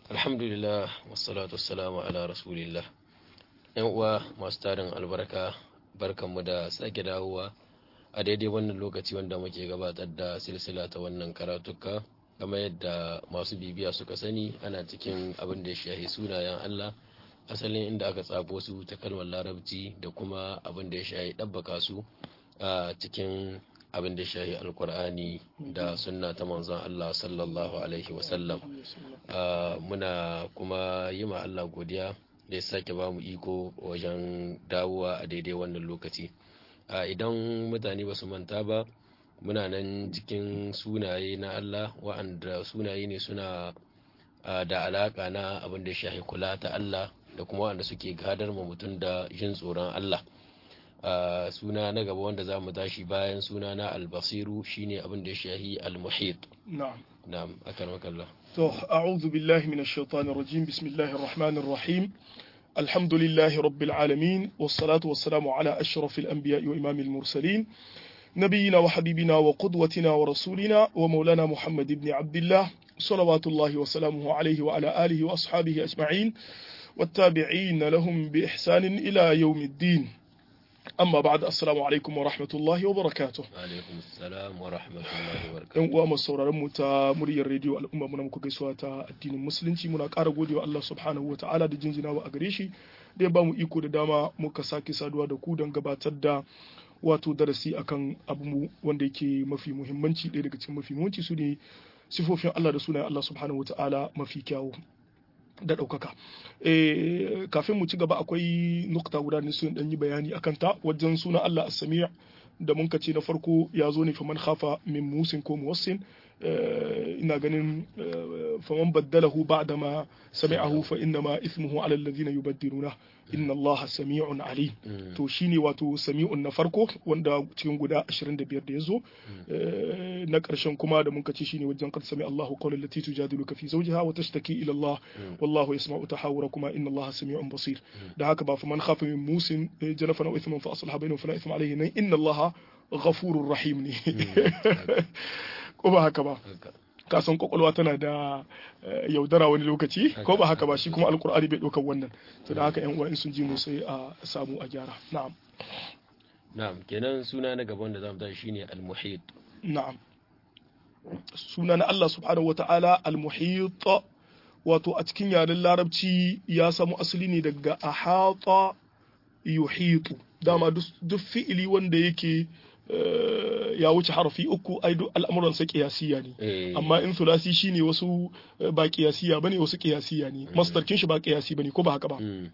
alhamdulillah wassalatu wassalamu ala rasulillah yan uwa masu tarin albarka barkanmu da sake dawowa a daidai wannan lokaci wanda muke gabatar da silsila ta wannan karatuka kamar yadda masu bibiya suka sani ana cikin abin da ya shahi sunayen Allah asalin inda aka tsabo su ta kalmar larabci da kuma abin da ya shahi ɗabbaka su a cikin abin da ya shahi alkur'ani da sunna ta manzon Allah sallallahu alaihi wasallam muna kuma yi ma Allah godiya da ya sake ba mu iko wajen dawowa a daidai wannan lokaci idan mutane ba su manta ba muna nan cikin sunaye na Allah wa'anda sunaye ne suna da alaka na abin da shahi kula ta Allah da kuma wa'anda suke gadar ma mutum da jin tsoron Allah suna na gaba wanda za mu tashi bayan suna na albasiru shine abin da shahi almuhit na'am na'am akarmaka Allah to a'udhu billahi minash shaitanir rajim bismillahir rahmanir rahim alhamdulillahi rabbil alamin was salatu was salamu ala ashrafil anbiya'i wa imamil mursalin نبينا وحبيبنا وقدوتنا ورسولنا ومولانا محمد بن عبد الله صلوات الله وسلامه عليه وعلى آله وأصحابه أجمعين والتابعين لهم بإحسان إلى يوم الدين أما بعد السلام عليكم ورحمة الله وبركاته alaikum assalam wa rahmatullahi wa yan barakatuh uwa masu sauraron mu ta muryar rediyo al'umma muna muku gaisuwa ta addinin musulunci muna ƙara godewa Allah subhanahu wataala da jinjinawa a gare shi da ya bamu iko da dama muka sake saduwa da ku don gabatar da wato darasi akan abu mu wanda yake mafi muhimmanci ɗaya daga cikin mafi muhimmanci su ne sifofin Allah da sunayen Allah subhanahu wataala mafi kyawu da ɗaukaka Eh, kafin mu ci gaba akwai nukta guda ne sun ɗan yi bayani akan ta wajen sunan Allah as-sami' da mun ce na farko ya zo ne faman khafa min musin ko muwassin Eh, ina ganin eh, faman baddalahu ba'da ma sami'ahu fa inna ma ithmuhu 'ala alladhina yubaddiluna inna Allah sami'un alim to shine wato sami'un na farko wanda cikin guda 25 da yazo Eh, na ƙarshen kuma da mun ce shine wajen qad sami Allahu qawlan lati tujadiluka fi zawjiha wa tashtaki ila Allah wallahu yasma'u tahawurakuma inna Allah sami'un basir da haka ba faman khafa min musin eh, janafan aw ithman fa aslaha bainahum fala ithma alayhi nan inna Allah ghafurur rahim ne ko ba haka ba haka ka san kwakwalwa tana da eh, yaudara wani lokaci ko ba haka ba shi kuma alkur'ani bai ɗaukar wannan to da haka yan uwa in sun ji mu sai a samu a gyara na'am na'am kenan suna na gaba wanda zamu tashi shine almuhit na'am suna na Allah subhanahu wata'ala al-muhit wato a cikin yaren larabci ya samu asali ne daga ahata yuhitu dama duk duk fi'ili wanda yake eh, ya wuce harafi uku ai duk al'amuransa kiyasiya ne eh amma in sulasi shine wasu eh, ba kiyasiya bane wasu kiyasiya ne masdarkin shi ba kiyasi bane ko ba haka ba mm,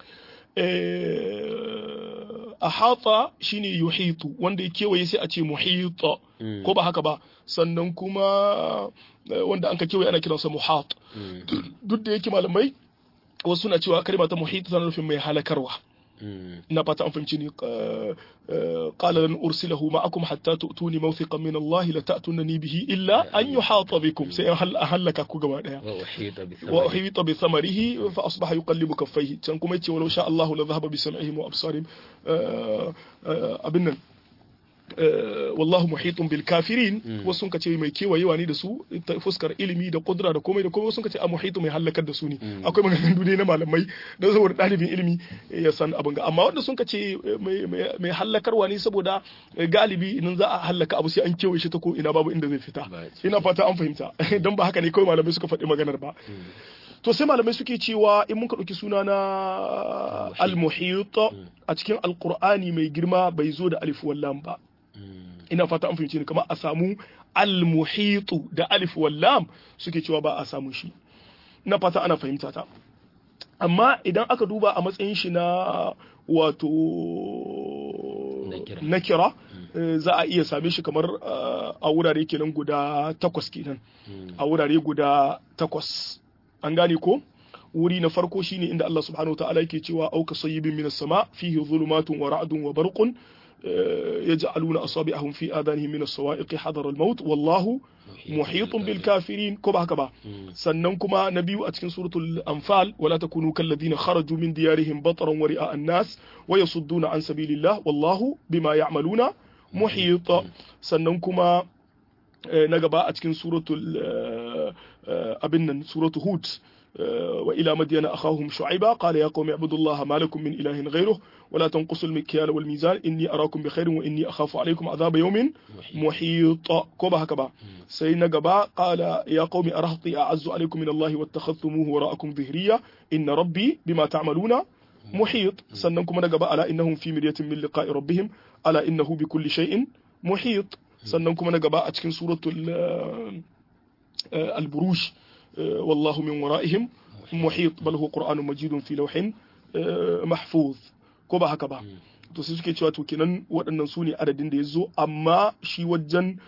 eh ahata shine yuhitu wanda ya kewaye sai a ce muhita mm, ko ba haka ba sannan kuma eh, wanda an ka kewaye ana kiransa muhat mm, duk da yake malamai wasu suna cewa kalma ta muhita tana nufin mai halakarwa mm, ina fata an fahimci ni qala lan ursilahu ma'akum hatta tu'tuni mawthiqan min Allah la ta'tunani bihi illa an yuhata bikum sai an halaka ku gaba daya wa uhita bi wa thamani uhita bi thamarihi fa asbaha yuqallibu kaffayhi can kuma yace walau sha Allahu la dhahaba bi sam'ihim wa absarihim abin nan eh, wallahu muhitun bil kafirin wasu sun kace mai kewayewa ne da su ta fuskar ilimi da kudura da komai da komai wasu sun kace a muhitu mai halakar da su ne akwai maganganun duniya na malamai don saboda ɗalibin ilimi ya san abin ga amma wanda sun kace eh, mai- mai mai halakarwa ne saboda eh, galibi idan za a halaka abu sai an kewaye shi ta ko ina babu inda zai fita Ba- ina fata an fahimta don ba haka ne kawai malamai suka faɗi maganar ba to sai malamai suke cewa in muka ɗauki suna na al-muhit a cikin alqur'ani mai girma bai zo da alif wallam ba mm, ina fata an fahimci ni kamar a samu al-muhitu da alif wallam suke cewa ba a samu shi ina fata ana fahimta ta amma idan aka duba a matsayin shi na wato Nakira. nakira eh, za a iya same shi kamar eh, a wurare kenan guda takwas kenan mm, a wurare guda takwas an gane ko wuri na farko shine inda Allah subhanahu wa ta'ala yake cewa auka sayyibin minas sama fihi dhulumatun wa ra'dun wa barqun eh, yaj'aluna asabi'ahum fi adanihim minas sawa'iqi hadara al-maut wallahu muhitun bil kafirin ko ba haka ba mm, sannan kuma na biyu a cikin suratul anfal wala takunu kal ladina kharaju min diyarihim bataran wa ri'a an-nas wa yasudduna an sabilillah wallahu bima ya'maluna muhit sannan kuma na gaba a cikin suratul abin nan suratul hud وإلى مدين أخاهم شعيبا قال يا قوم اعبدوا الله ما لكم من إله غيره ولا تنقصوا المكيال والميزان إني أراكم بخير وإني أخاف عليكم عذاب يوم محيط كوبا هكذا سيدنا قبا قال يا قوم أرهطي أعز عليكم من الله واتخذتموه وراءكم ظهريا إن ربي بما تعملون محيط سننكم نقبا ألا إنهم في مرية من لقاء ربهم ألا إنه بكل شيء محيط سننكم نقبا أتكن سورة البروج والله من ورائهم محيط بل هو قرآن مجيد في لوح محفوظ ko ba haka ba to sai suke cewa to kenan waɗannan su ne adadin da ya zo amma shi wajen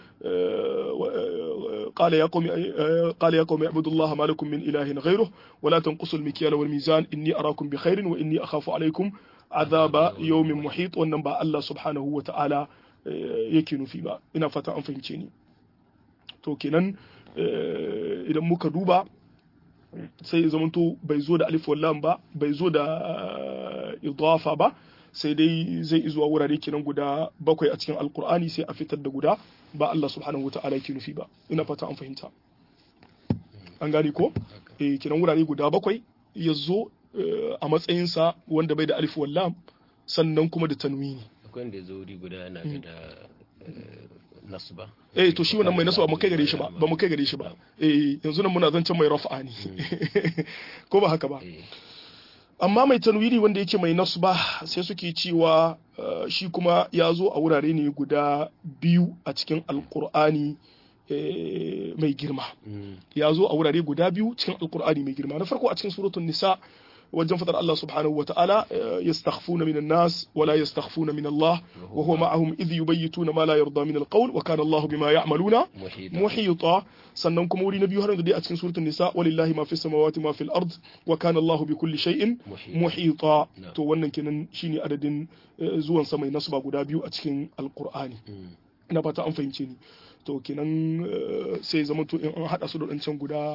قال يا قوم قال يا قوم اعبدوا الله ما لكم من اله غيره ولا تنقصوا المكيال والميزان اني اراكم بخير واني اخاف عليكم عذاب يوم محيط wannan ba Allah subhanahu wa ta'ala yake nufi ba ina fata an fahimce ni to kenan idan muka duba sai ya zamanto bai zo da alif wallam ba bai zo da idafa ba sai dai zai izuwa wurare kenan guda bakwai a cikin alkur'ani sai a fitar da guda ba Allah subhanahu wa ta'ala yake nufi ba ina fata an fahimta an gane ko eh kenan wurare guda bakwai ya zo a matsayinsa wanda bai da alif wallam sannan kuma da tanwini akwai wanda ya zo wuri guda yana da nasu ba eh to shi wannan mai nasu ba mu kai gare shi ba ba mu kai gare shi ba eh yanzu nan muna zancen mai rafa'a ne ko ba haka ba amma mai tanwiri wanda yake mai nasu ba sai suke cewa shi kuma ya zo a wurare ne guda biyu a cikin alkur'ani mai girma ya zo a wurare guda biyu cikin alkur'ani mai girma na farko a cikin suratul nisa wajen fadar Allah subhanahu wa ta'ala yastakhfuna minan nas wa la yastakhfuna min Allah wa huwa ma'ahum idh yubayyituna ma la yarda min al-qawl wa kana Allah bima ya'maluna muhita sannan kuma wuri na biyu har da a cikin suratul nisa walillahi ma fis samawati ma fil ard wa kana Allah bi kulli shay'in muhita to wannan kenan shine adadin zuwan sa mai nasba guda biyu a cikin alqur'ani ina fata an fahimce ni to kenan sai zama to in an hada su da dancan guda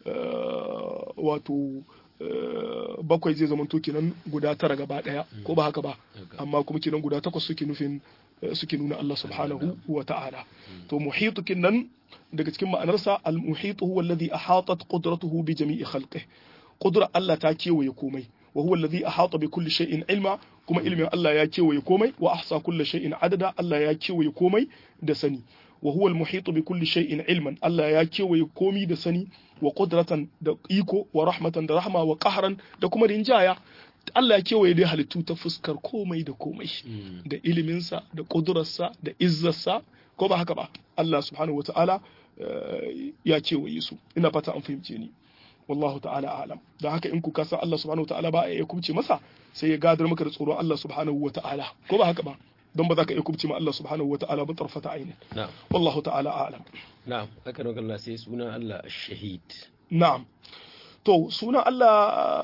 wato bakwai zai zama to kenan guda tara gaba daya ko ba haka ba amma kuma kenan guda takwas suke nufin suke nuna Allah subhanahu wa ta'ala to muhitu kenan daga cikin ma'anarsa al-muhitu huwa alladhi ahatat qudratuhu bi jami'i khalqihi qudra Allah ta kewaye komai wa huwa alladhi ahata bi kulli shay'in ilma kuma ilmin Allah ya kewaye komai wa ahsa kulli shay'in adada Allah ya kewaye komai da sani wa huwa al-muhitu bi kulli shay'in ilman Allah ya kewaye komi da sani wa qudratan da iko wa rahmatan da rahma wa qahran da kuma rinjaya Allah ya kewaye dai halittu ta fuskar komai da komai da iliminsa da kudurarsa da izzarsa ko ba haka ba Allah subhanahu wata'ala ya kewaye su ina fata an fahimce ni wallahu ta'ala alam da haka in ku san Allah subhanahu wata'ala ba ya kubce masa sai ya gadar maka da tsoron Allah subhanahu wata'ala ko ba haka ba don ba za ka iya kubce ma Allah subhanahu wata'ala ba tarfata ainin wallahu ta'ala alam na'am haka ne Allah sai sunan Allah ash-shahid na'am to sunan Allah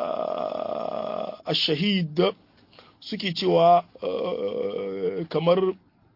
ash-shahid suke cewa kamar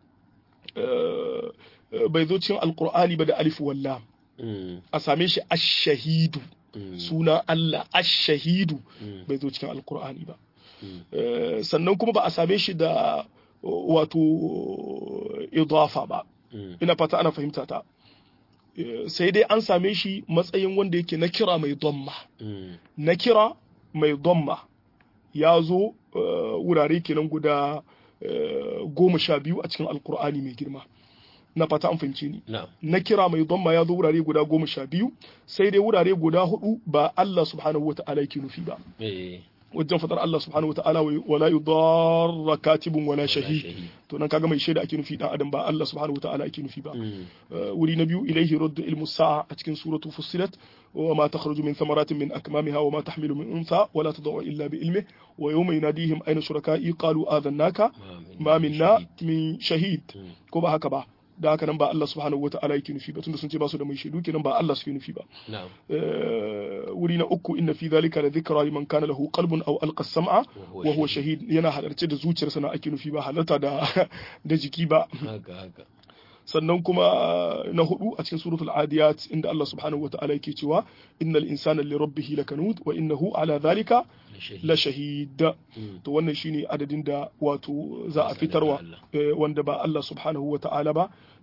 bai zo cikin alkur'ani ba da alif walla a same shi ash-shahidu sunan Allah ash-shahidu bai zo cikin alkur'ani ba sannan kuma ba a same shi da wato idafa ba ina fata ana fahimta ta sai dai an same shi matsayin wanda yake na kira mai domma na kira mai domma ya zo wurare kenan guda goma sha biyu a cikin alkur'ani mai girma na fata an fahimci ni na kira mai domma ya zo wurare guda goma sha biyu sai dai wurare guda hudu ba Allah subhanahu wa ta'ala yake nufi ba wajen fadar Allah subhanahu wa ta'ala wala yudarra katibun wala shahid to nan kaga mai shaida ake nufi dan adam ba Allah subhanahu wa ta'ala ake nufi ba wuri na biyu ilaihi raddu ilmu sa'a a cikin suratu fussilat wa ma takhruju min thamaratin min akmamiha wa ma tahmilu min untha wala tad'u illa bi ilmihi wa yawma yunadihim ayna shuraka'i qalu adhannaka ma minna min shahid ko ba haka ba da haka nan ba Allah subhanahu wa ta'ala yake nufi ba tunda sun ce ba su da mai shaidu kenan ba Allah suke nufi ba wuri na uku inna fi zalika la dhikra liman kana lahu qalbun aw alqa sam'a wa huwa shahid yana halarce da zuciyarsa na ake nufi ba halarta da da jiki ba sannan kuma na hudu a cikin suratul adiyat inda Allah subhanahu wa ta'ala yake cewa innal insana li rabbih lakanud wa innahu ala dhalika la shahid to wannan shine adadin da wato za a fitarwa wanda ba Allah subhanahu wa ta'ala ba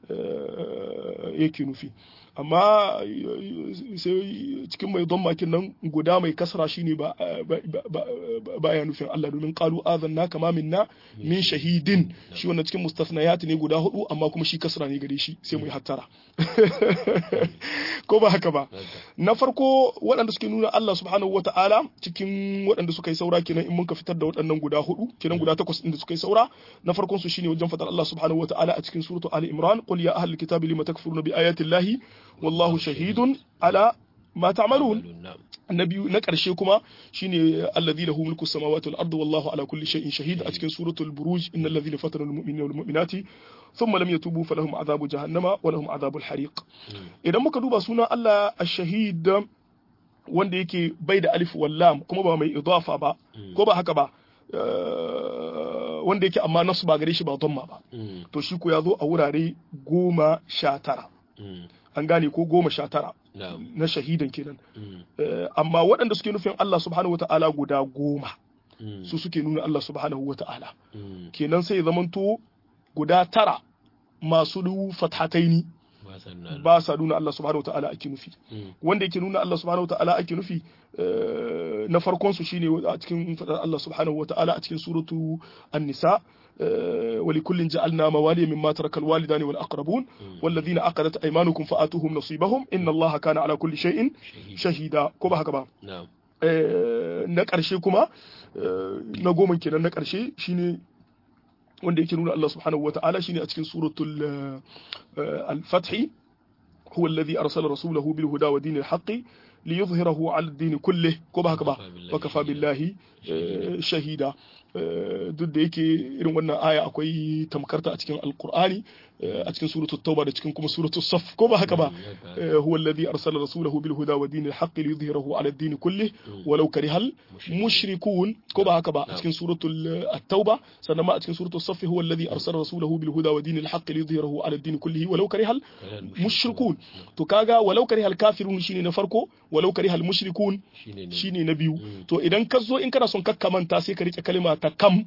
yake nufi amma sai cikin mai don makin nan guda mai kasra shine ba baya nufin Allah domin qalu azanna kama minna min shahidin shi wannan cikin mustasnayat ne guda hudu amma kuma shi kasra ne gare shi sai mu yi hattara ko ba haka ba na farko waɗanda suke nuna Allah subhanahu wata'ala cikin waɗanda suka yi saura kenan in mun ka fitar da waɗannan guda hudu kenan guda takwas inda suka yi saura na farkon su shine wajen fadar Allah subhanahu wata'ala a cikin suratu Ali Imran qul ya ahlul kitabi lima takfuruna bi ayati llahi wallahu shahidun ala ma ta'malun na biyu na ƙarshe kuma shine allazi lahu mulku samawati wal ardi wallahu ala kulli shay'in shahid a cikin suratul buruj innal ladhina fatanu al mu'minina wal mu'minati thumma lam yatubu falahum adhabu jahannama wa lahum adhabul hariq idan muka duba sunan Allah ash-shahid wanda yake bai da alif wal lam kuma ba mai idafa ba ko ba haka ba wanda yake amma nasu ba gare shi ba dhamma ba to shi ko ya zo a wurare goma sha tara an gane ko goma sha tara na shahidan kenan amma waɗanda suke nufin Allah subhanahu wata'ala guda goma su suke nuna Allah subhanahu wata'ala kenan sai zamanto guda tara masu fathataini ba sa nuna Allah subhanahu wata'ala ake nufi wanda yake nuna Allah subhanahu wata'ala ake nufi na farkon su shine a cikin fadar Allah subhanahu wata'ala a cikin suratu an-nisa ولكل جعلنا موالي مما ترك الوالدان والأقربون والذين عقدت أيمانكم فآتوهم نصيبهم إن الله كان على كل شيء شهيدا كما هكذا نعم na ƙarshe kuma na goma kenan na ƙarshe shine wanda yake nuna Allah subhanahu wata'ala shine a cikin suratul al-fath huwa alladhi arsala rasulahu bil huda wa dinil haqqi liyuzhirahu ala ad-din kullih ko ba haka ba wa kafa billahi shahida duk da yake irin wannan aya akwai tamkarta a cikin alkur'ani a cikin suratul tauba da cikin kuma suratul saf ko ba haka ba huwa alladhi arsala rasulahu bil huda wa dinil haqq liyudhhirahu ala ad-din kullih walau karihal mushrikun ko ba haka ba a cikin suratul at-tauba sannan ma a cikin suratul saf huwa alladhi arsala rasulahu bil huda wa dinil haqq liyudhhirahu ala ad-din kullih walau karihal mushrikun to kaga walau karihal kafirun shine na farko walau karihal mushrikun shine na biyu to idan ka zo in kana son kakkamanta sai ka rike kalma ta kam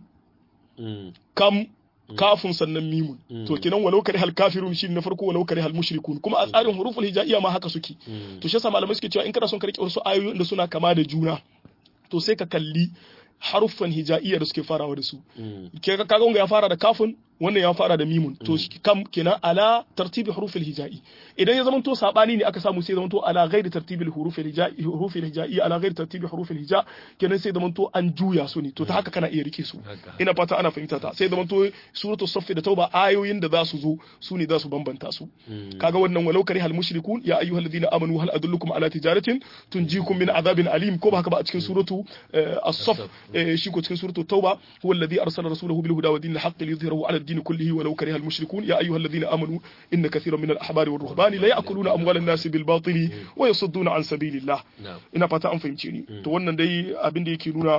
kam kafin sannan mimun to kenan walau kare hal kafirun shi na farko walau kare hal mushrikun kuma a tsarin huruful hijaiya ma haka suke to shi yasa malamai suke cewa in kana son ka rike wasu ayoyi da suna kama da juna to sai ka kalli haruffan hijaiya da suke farawa da su kaga wanga ya fara da kafin wannan ya fara da mimun to kam kenan ala tartibi hurufil hijai idan ya zamanto sabani ne aka samu sai zamanto ala ghairi tartibil hurufil hijai hurufil hijai ala ghairi tartibi hurufil hija kenan sai zamanto an juya su ne to ta haka kana iya rike su ina fata ana fahimta ta sai zamanto suratul saff da tauba ayoyin da za su zo su ne za su bambanta su kaga wannan walau kari hal mushrikun ya ayyuhalladhina amanu hal adullukum ala tijaratin tunjikum min adhabin alim ko ba haka ba a cikin suratu as-saff shi ko cikin suratu tauba huwa alladhi arsala rasulahu bil huda wa dinil haqqi liyudhhirahu ala الدين كله ولو كره المشركون يا أيها الذين آمنوا إن كثيرا من الأحبار والرهبان لا يأكلون أموال الناس بالباطل ويصدون عن سبيل الله ina fata an fahimce ni to wannan dai abin da yake nuna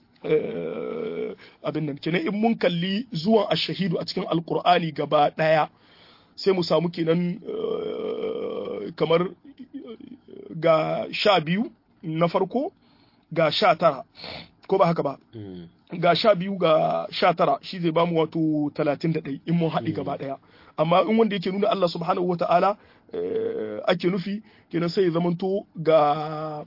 abin nan kenan in mun kalli zuwan ashahidu a cikin alkur'ani gaba daya sai mu samu kenan kamar ga sha biyu na farko ga sha tara ko ba haka ba ga sha biyu ga sha tara shi zai bamu wato talatin da ɗai in mun haɗi gaba ɗaya amma in wanda yake nuna Allah subhanahu wata'ala ake nufi kenan sai ya zamanto ga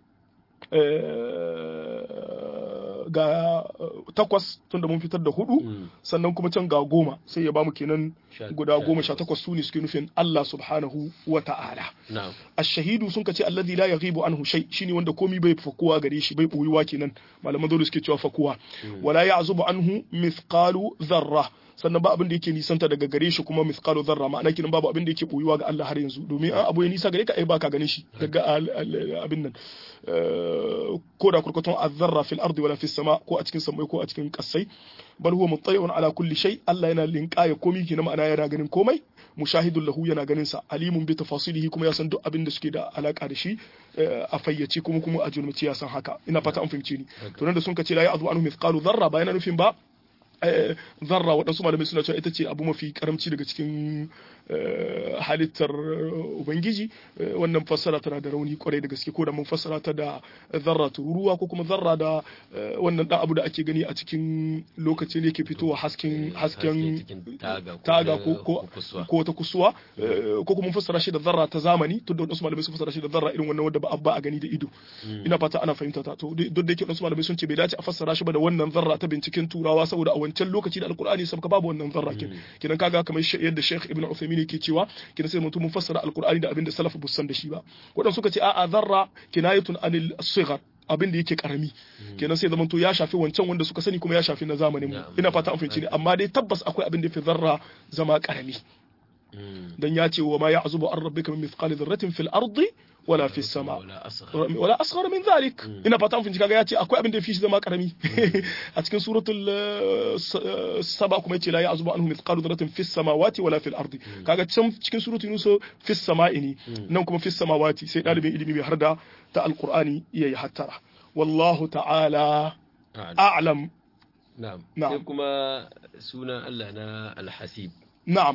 ga takwas tunda mun fitar da hudu sannan kuma can ga goma sai ya bamu kenan guda goma sha takwas su ne suke nufin Allah subhanahu wa ta'ala ash-shahidu sun kace alladhi la yaghibu anhu shay shine wanda komi bai fakuwa gare shi bai boyuwa kenan malaman dole suke cewa fakuwa wala ya'zubu anhu mithqalu dharra sannan ba abin da yake nisanta daga gare shi kuma mithqalu dharra ma'ana kinan babu abin da yake boyuwa ga Allah har yanzu domin an abu ya nisa gare ka ai baka ganin shi daga abin nan ko da kurkutun azzarra fil ardi wala fis sama ko a cikin samai ko a cikin kasai bal huwa muttali'un ala kulli shay Allah yana linkaya komai kenan ma'ana yana ganin komai mushahidun lahu yana ganin sa alimun bi tafasilihi kuma ya san duk abin da suke da alaka da shi a fayyace kuma kuma a jurmaci ya san haka ina fata an fahimce ni to nan da sun ka ce la ya'zu anhu mithqalu dharra ba yana nufin ba zarra waɗansu malamai suna cewa ita ce abu mafi karamci daga cikin halittar ubangiji wannan fassara tana da rauni kwarai da gaske ko da mun fassara ta da zarra tururuwa ko kuma zarra da wannan dan abu da ake gani a cikin lokacin da yake fitowa hasken hasken taga ko ko ta kusuwa ko kuma mun fassara shi da zarra ta zamani to da wasu malamai sun fassara shi da zarra irin wannan wanda ba abba a gani da ido ina fata ana fahimta ta to duk da yake wasu malamai sun ce bai dace a fassara shi ba da wannan zarra ta binciken turawa saboda a wancan lokaci da alkur'ani sabka babu wannan zarra kin kidan kaga kamar yadda Sheikh Ibn Uthaymeen yake cewa kidan sai mutum mun fassara alkur'ani da abin da salaf bu san da shi ba wadan suka ce a'a zarra kinayatun anil sighar abin da yake karami kenan sai zamanto ya shafi wancan wanda suka sani kuma ya shafi na zamanin mu ina fata an fahimci ne amma dai tabbas akwai abin da fi zarra zama karami dan ya ce wa ma ya'zubu an rabbika min mithqali dharratin fil ardi wala fi sama wala asghar min zalik ina fata mun kaga ya ce akwai abin da fi shi zama karami a cikin suratul saba kuma yace la ya'zubu anhu mithqalu dharratin fis samawati wala fil ardi kaga can cikin suratul yunus fis sama'i ne nan kuma fis samawati sai dalibin ilimi bai harda ta alqur'ani yayi hattara wallahu ta'ala a'lam na'am sai kuma sunan Allah na al-hasib na'am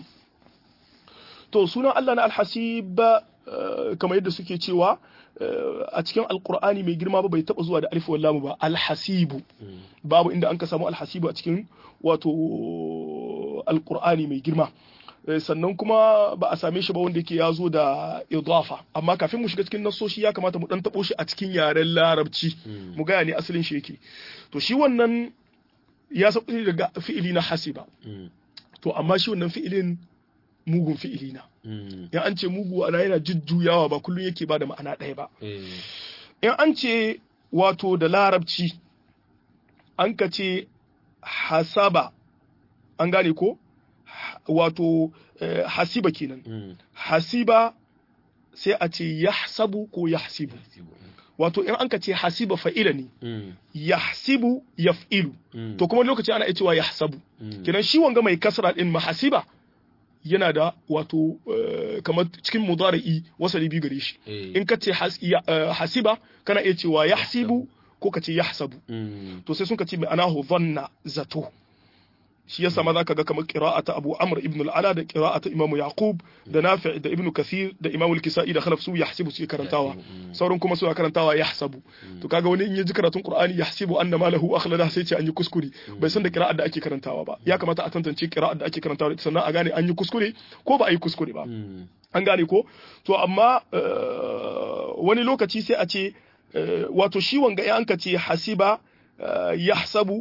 to sunan Allah na al-hasib kamar yadda suke cewa a cikin alkur'ani mai girma ba bai taba zuwa da alif wallamu ba alhasibu babu inda an ka samu alhasibu a cikin wato alkur'ani mai girma sannan kuma ba a same shi ba wanda yake ya zo da idafa amma kafin mu shiga cikin nasoshi ya kamata mu dan tabo shi a cikin yaren larabci mu gaya ne asalin shi yake to shi wannan ya sauƙi daga fi'ili na hasiba to amma shi wannan fi'ilin mugun fi'ili na in an ce mugu ana yana jujjuyawa ba kullum yake ba da ma'ana ɗaya ba in an ce wato da larabci an ka ce hasaba an gane ko wato hasiba kenan hasiba sai a ce yahsabu ko yahsibu wato in an ka ce hasiba fa'ila ne yahsibu yaf'ilu to kuma lokaci ana iya cewa yahsabu kenan shi wanga mai kasra din mahasiba yana da wato kamar cikin mudari'i wasali biyu gare shi in ka ce hasiba kana iya cewa yahsibu ko ka ce yahsabu to sai sun ka ce mai anahu dhanna zato shi yasa ma zaka ga kamar qira'ata Abu Amr ibn al-Ala da qira'ata Imam Yaqub da Nafi' da Ibn Kathir da Imam al-Kisa'i da Khalaf su yahsibu su karantawa sauran kuma suna karantawa yahsabu to kaga wani in ya ji karatun Qur'ani yahsibu anna malahu akhlada sai ce an yi kuskure bai san da qira'ar da ake karantawa ba ya kamata a tantance qira'ar da ake karantawa sannan a gane an yi kuskure ko ba a yi kuskure ba an gane ko to amma wani lokaci sai a ce wato shi wanga ya anka ce hasiba yahsabu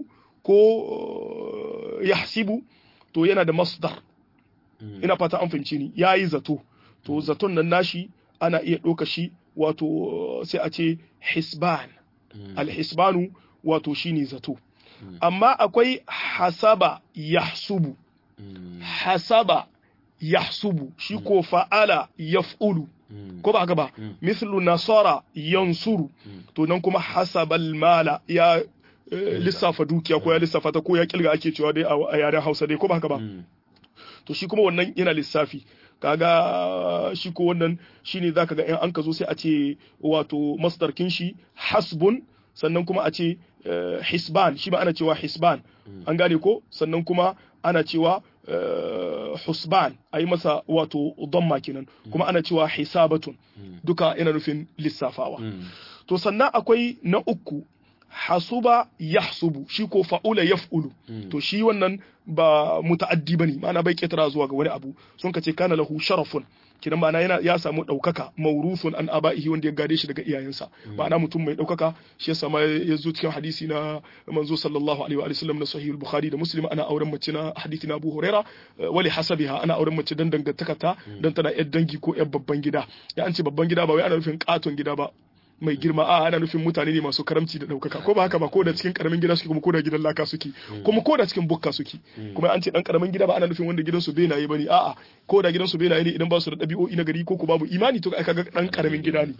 ko yahsibu to yana da masdar ina fata an fahimci ni yayi zato to zaton nan nashi ana iya ɗauka shi wato sai a ce hisban alhisbanu wato shine zato amma akwai hasaba yahsubu hasaba yahsubu shi ko fa'ala yaf'ulu ko ba haka ba mithlu nasara yansuru to nan kuma hasabal mala ya lissafa dukiya ko ya lissafa ta ko ya kilga ake cewa dai a yaren Hausa dai ko ba haka ba to shi kuma wannan yana lissafi kaga shi ko wannan shine zaka ga in an ka zo sai a ce wato masdarkin shi hasbun sannan kuma a ce hisban shi ba ana cewa hisban an gane ko sannan kuma ana cewa husban a yi masa wato damma kenan kuma ana cewa hisabatun duka yana nufin lissafawa to sannan akwai na uku hasuba yahsubu shi ko fa'ula yaf'ulu to shi wannan ba muta'addi bane ma'ana bai ketara zuwa ga wani abu sun kace kana lahu sharafun kidan ma'ana yana ya samu daukaka mauruthun an aba'ihi wanda ya gade shi daga iyayensa ma'ana mutum mai daukaka shi yasa ma ya zo cikin hadisi na manzo sallallahu alaihi wa sallam na sahih al-bukhari da muslim ana auren mace na hadisi na abu huraira wali hasabiha ana auren mace dan dangantakarta dan tana yar dangi ko yar babban gida ya an ce babban gida ba wai ana nufin katon gida ba mai girma a ana nufin mutane ne masu karamci da ɗaukaka ko ba haka ba ko da cikin karamin gida suke kuma ko da gidan laka suke kuma ko da cikin bukka suke kuma an ce dan karamin gida ba ana nufin wanda gidansu benaye bane a'a ko da gidansu benaye ne idan ba su da ɗabi'o'i na gari ko ko babu imani to aka ga dan karamin gida ne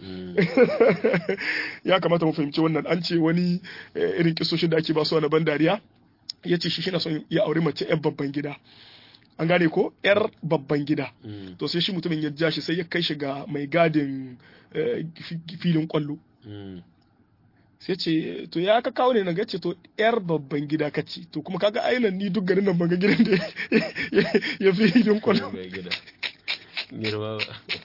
ya kamata mu fahimci wannan an ce wani irin kisoshin da ake ba su na ban dariya ya ce shi shi na son ya aure mace yan babban gida an gane ko yar babban gida to sai shi mutumin ya ja shi sai ya kai shi ga mai gadin filin kwallo sai ce to ya ka kawo ne na gace to yar babban gida kace to kuma kaga ainihin ni duk garin nan ban ga gidan da ya fi hidin kwallo girma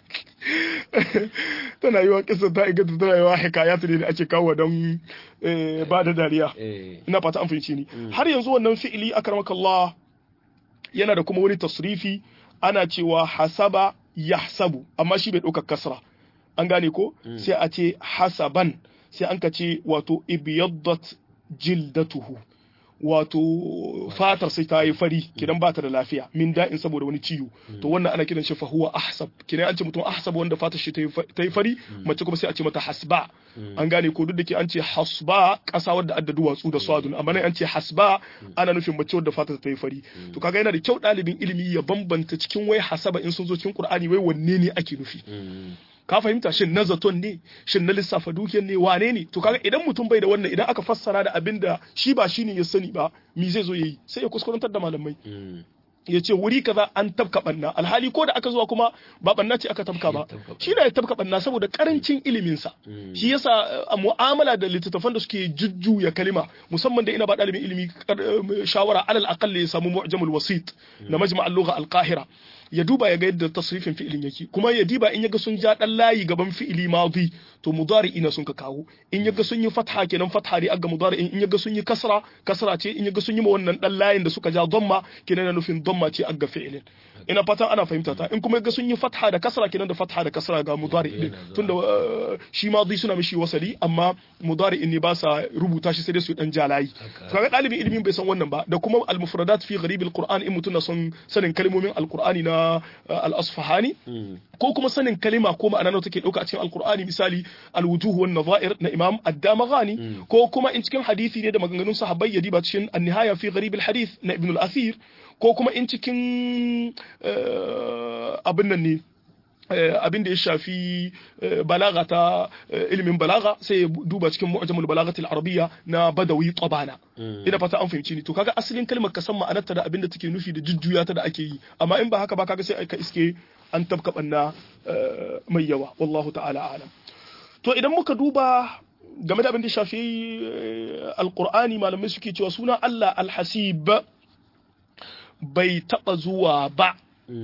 tana yi wa kisa ta inganta tana yi wa hikayatu ne da ake kawo don ba da dariya ina fata an fahimci ni har yanzu wannan fi'ili akramakallah yana da kuma wani tasrifi ana cewa hasaba yahsabu amma shi bai ɗaukar kasra an gane ko sai a ce hasaban sai an ka ce wato ibiyaddat jildatuhu wato fatar sai ta yi fari kidan ba ta da lafiya min da'in saboda wani ciwo to wannan ana kiran shi fahuwa ahsab kidan an ce mutum ahsab wanda fatar shi ta yi fari mace kuma sai a ce mata hasba an gane ko duk da ke an ce hasba ƙasa wadda adda duwatsu da swadun amma nan an ce hasba ana nufin mace wadda fatar ta yi fari to kaga yana da kyau ɗalibin ilimi ya bambanta cikin wai hasaba in sun zo cikin qur'ani wai wanne ne ake nufi ka fahimta shin na zaton ne shin na lissafa dukiyar ne wane ne to kaga idan mutum bai da wannan idan aka fassara da abin da shi ba shine ya sani ba mi zai zo yayi sai ya kuskurantar da malamai ya ce wuri kaza an tabka banna alhali ko da aka zuwa kuma ba banna ce aka tabka ba shi da ya tabka banna saboda karancin iliminsa shi yasa a mu'amala da littattafan da suke jujjuya kalima musamman da ina ba dalibin ilimi shawara alal aqall ya samu mu'jamul wasit na majma' al-lugha al-qahira ya duba ya ga yadda tasrifin fi'ilin yake kuma ya diba in yaga sun ja dan layi gaban fi'ili madi to mudari ina sun ka kawo in yaga sun yi fatha kenan fatha ne aga mudari in yaga sun yi kasra kasra ce in yaga sun yi ma wannan dan layin da suka ja dhamma kenan na nufin dhamma ce aga fi'ilin ina fatan ana fahimta ta in kuma yaga sun yi fatha da kasra kenan da fatha da kasra ga mudari din tunda shi madi suna mishi wasali amma mudari in ne ba sa rubuta shi sai dai su dan ja layi kaga dalibin ilimin bai san wannan ba da kuma al-mufradat fi gharib al-qur'an in mutuna son sanin kalmomin al-qur'ani na al-asfahani ko kuma sanin kalima ko ma'ana nawa take dauka a cikin alkur'ani misali al-wujuh wan nadha'ir na imam ad-damaghani ko kuma in cikin hadisi ne da maganganun sahabbai ya diba cikin an-nihaya fi gharib al-hadith na ibn al-athir ko kuma in cikin abin nan ne abin da ya shafi balaga ta ilimin balaga sai ya duba cikin mu'jamul balagatil arabiyya na badawi tabana ina fata an fahimci ni to kaga asalin kalmar ka san ma'anarta da abin da take nufi da jujjuya ta da ake yi amma in ba haka ba kaga sai ka iske an tabka banna mai yawa wallahu ta'ala alam to idan muka duba game da abin da ya shafi alqur'ani malamai suke cewa suna Allah alhasib bai taba zuwa ba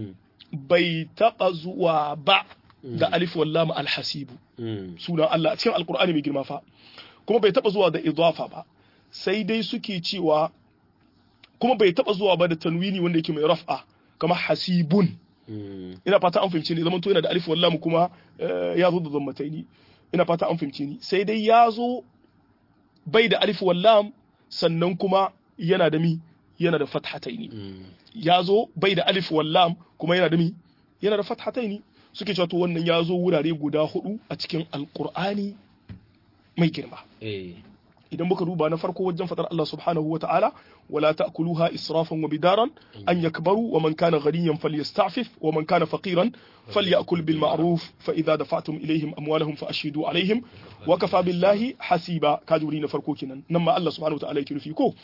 bai taɓa zuwa ba da alif wallama alhasibu sunan Allah cikin alkur'ani mai girma fa kuma bai taɓa zuwa da idafa ba sai dai suke cewa kuma bai taɓa zuwa ba da tanwini wanda yake mai raf'a kama hasibun ina fata an fahimci ne zaman to yana da alif wallamu kuma ya zo da zammataini ina fata an fahimci ni sai dai ya zo bai da alif wallam sannan kuma yana da mi yana da fathataini ya zo bai da alif wallam kuma yana da mi yana da fathataini suke cewa to wannan ya zo wurare guda hudu a cikin alkur'ani mai girma idan muka duba na farko wajen fadar Allah subhanahu wa ta'ala wala ta'kuluha israfan wa bidaran an yakbaru wa man kana ghaniyan falyasta'fif wa man kana faqiran falyakul bil ma'ruf fa idza dafa'tum ilayhim amwalahum fa ashhidu alaihim wa kafa billahi hasiba kajuri na farko kenan nan ma Allah subhanahu wa ta'ala yake nufi ko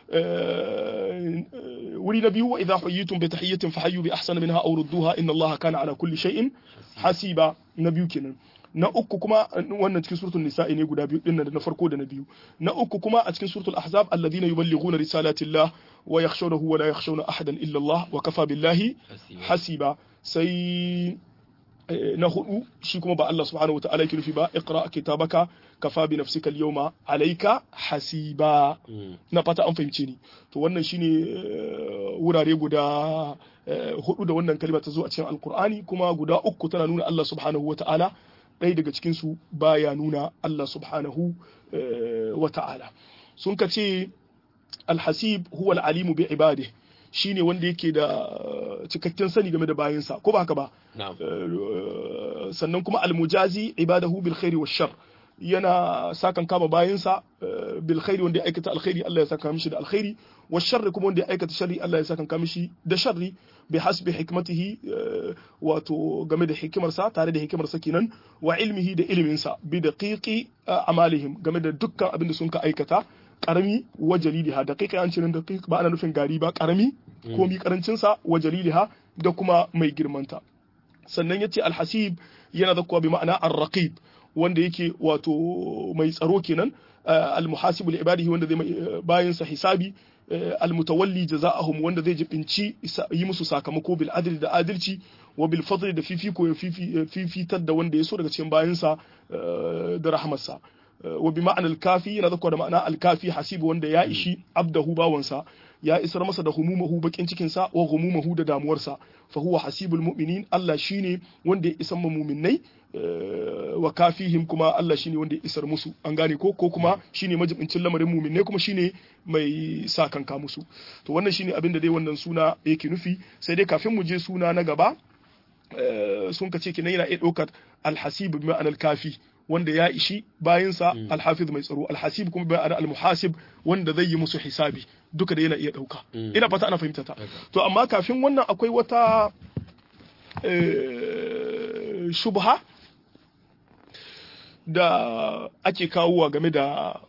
wuri na biyu wa idza huyitum bi tahiyyatin fahayyu bi ahsana minha aw rudduha inna Allah kana ala kulli shay'in hasiba na biyu kenan na uku kuma wannan cikin suratul nisa'i ne guda biyu dinnan da na farko da na biyu na uku kuma a cikin suratul ahzab alladhina yuballighuna risalatillah wa yakhshawnahu wa la yakhshawna ahadan illa Allah wa kafa billahi hasiba sai na hudu shi kuma ba Allah subhanahu wa ta'ala yake nufi ba iqra kitabaka kafa bi nafsika al-yawma alayka hasiba na fata an fahimce ni to wannan shine wurare guda hudu da wannan kalma ta zo a cikin alqur'ani kuma guda uku tana nuna Allah subhanahu wa ta'ala ɗaya daga cikinsu baya nuna Allah subhanahu wa ta'ala sun ka ce alhasib huwa al'alimu bi ibade shine wanda yake da cikakken sani game da bayansa ko ba haka ba sannan kuma almujazi ibadahu bil khairi wa shar yana sakan kama bayansa bil khairi wanda ya aikata alkhairi Allah ya saka mishi da alkhairi wa sharri kuma wanda ya aikata sharri Allah ya saka kama mishi da sharri bi hasbi hikmatihi wato game da hikimarsa tare da hikimarsa kenan wa ilmihi da iliminsa bi daqiqi amalihim game da dukkan abin da sun ka aikata karami wa jaliliha daqiqa an cirin daqiq ba ana nufin gari ba karami ko mi karancin sa wa jaliliha da kuma mai girmanta sannan yace alhasib yana zakkuwa bi ma'ana ar-raqib wanda yake wato mai tsaro kenan al-muhasibu li ibadihi wanda zai bayin sa hisabi al-mutawalli jazaa'ahum wanda zai jibinci yi musu sakamako bil adli da adalci wa bil fadli da fifiko ya fifitar da wanda ya so daga cikin bayansa da rahmarsa wa bi ma'anar kafi yana zakwa da ma'ana alkafi hasibu wanda ya ishi abdahu bawansa ya isar masa da humumahu bakin cikinsa wa humumahu da damuwarsa fa huwa hasibul mu'minin Allah shine wanda ya isar ma mu'minnai wa kafihim kuma Allah shine wanda ya isar musu an gane ko ko kuma shine majibincin lamarin mu'minnai kuma shine mai sa kanka musu to wannan shine abin da dai wannan suna yake nufi sai dai kafin mu je suna na gaba sun ka ce kenan yana iya ɗaukar alhasib bi ma'anar kafi wanda ya ishi bayansa alhafiz mai tsaro alhasib kuma bai almuhasib wanda zai yi musu hisabi duka da yana iya dauka ina fata ana fahimta ta to amma kafin wannan akwai wata shubha da ake kawowa game da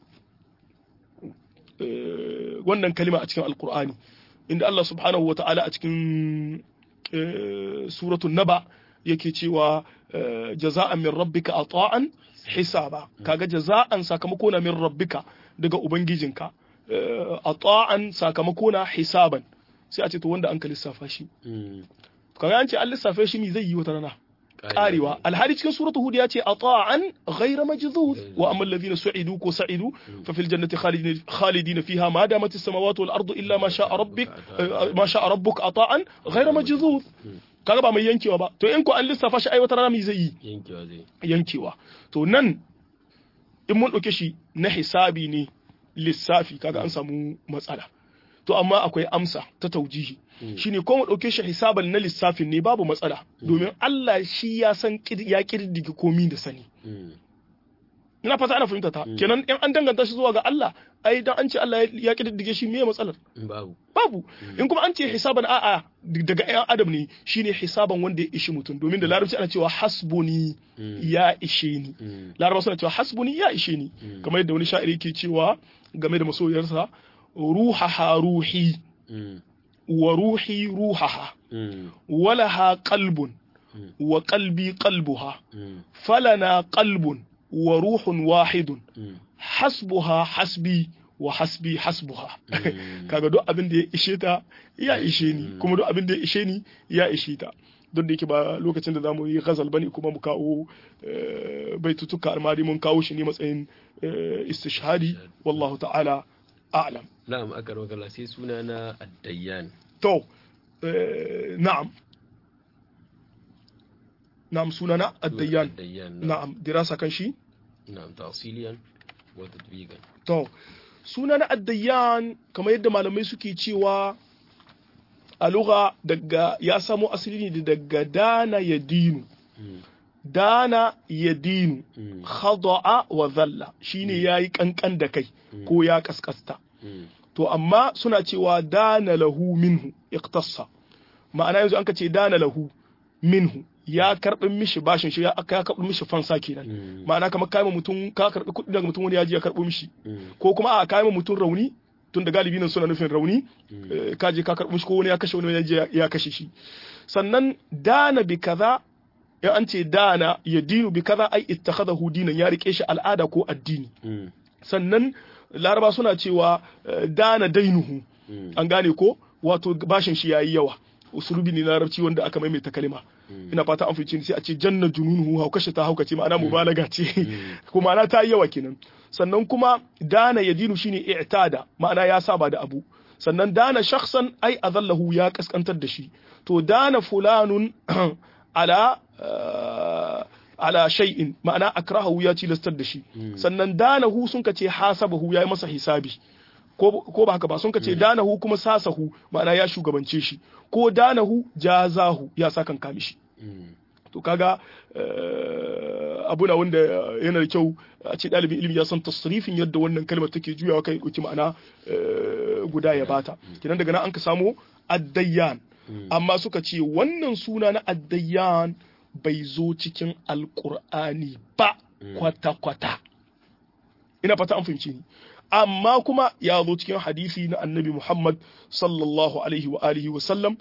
wannan kalima a cikin alkur'ani inda Allah subhanahu wa ta'ala a cikin suratun naba yake cewa jaza'an min rabbika ata'an hisaba kaga jaza'an sakamako na min rabbika daga ubangijinka ata'an sakamako na hisaban sai a ce to wanda an ka lissafa shi kaga an ce an lissafa shi mi zai yi wata rana karewa alhali cikin suratul hud ya ce ata'an ghayra majdud wa amma alladhina su'idu ko sa'idu fa fil jannati khalidin khalidin fiha ma damat as-samawati wal ardu illa ma sha'a rabbik ma sha'a rabbuk ata'an ghayra majdud kaga ba mai yankewa ba to in ko an lissafa shi ai wata rana mai zai yi yankewa zai yankewa to nan in mun ɗauke shi na hisabi ne lissafi kaga an samu matsala to amma akwai amsa ta taujihi shine ko mu ɗauke shi hisaban na lissafin ne babu matsala domin Allah shi ya san ya kirdige komi da sani ina fata ana fahimta ta kenan in an danganta shi zuwa ga Allah ai dan an ce Allah ya kididdige shi meye matsalar babu babu in kuma an ce hisaban a'a daga ƴan adam ne shine hisaban wanda ya ishi mutum domin da larabci ana cewa hasbuni ya ishe ni larabawa suna cewa hasbuni ya ishe ni kamar yadda wani sha'iri ke cewa game da masoyarsa ruhaha ruhi wa ruhi ruhaha walaha qalbun wa qalbi qalbuha falana qalbun wa ruhun wahidun hasbuha hasbi wa hasbi hasbuha kaga duk abin da ya ishe ta ya ishe ni kuma duk abin da ya ishe ni ya ishe ta don da yake ba lokacin da zamu yi ghazal bane kuma mu kawo baitutuka almari mun kawo shi ne matsayin istishhadi wallahu ta'ala a'lam na'am akar wakala sai suna na addayyan to na'am نعم سننا الديان الديان نعم دراسة كان شي نعم تأصيليا وتطبيقا to sunana addayan kamar yadda malamai suke cewa a lugha daga ya samo asali ne daga dana ya dinu dana ya dinu khada'a wa zalla shine yayi kankan da kai ko ya kaskasta to amma suna cewa dana lahu minhu iqtassa ma'ana yanzu an ka ce dana lahu minhu ya karɓi mishi bashin shi ya karɓi mishi fansa kenan ma'ana kamar kayan mutum ka karɓi kuɗi daga mutum wani ya ji ya karɓo mishi ko kuma a kayan mutum rauni tun da galibi nan suna nufin rauni ka je ka karɓi mishi ko wani ya kashe wani ya je ya kashe shi sannan dana bi kaza ya an ce dana ya dinu bi kaza ai ittakhadahu dinan ya rike shi al'ada ko addini sannan laraba suna cewa dana dainuhu an gane ko wato bashin shi yayi yawa usulubi ne na larabci wanda aka maimaita kalima ina fata an fice sai a ce janna jununuhu haukashe ta haukace ma'ana mubalaga ce kuma ma'ana ta yi yawa kenan sannan kuma dana yadinu shine i'tada ma'ana ya saba da abu sannan dana shakhsan ai azallahu ya kaskantar da shi to dana fulanun ala ala shay'in ma'ana akrahu ya tilastar da shi sannan danahu sun ka ce hasabahu ya yi masa hisabi ko ba haka ba sun ka ce danahu kuma sasahu ma'ana ya shugabance shi ko danahu jazahu ya sa kan kamishi to kaga abu na wanda yana da kyau a ce ɗalibin ilimi ya san tasrifin yadda wannan kalmar take juyawa kai ɗauki ma'ana guda ya bata kinan daga nan an ka samo addayyan amma suka ce wannan suna na addayyan bai zo cikin alkur'ani ba kwata-kwata ina fata an fahimci ni amma kuma ya zo cikin hadisi na annabi Muhammad sallallahu alaihi wa alihi wa sallam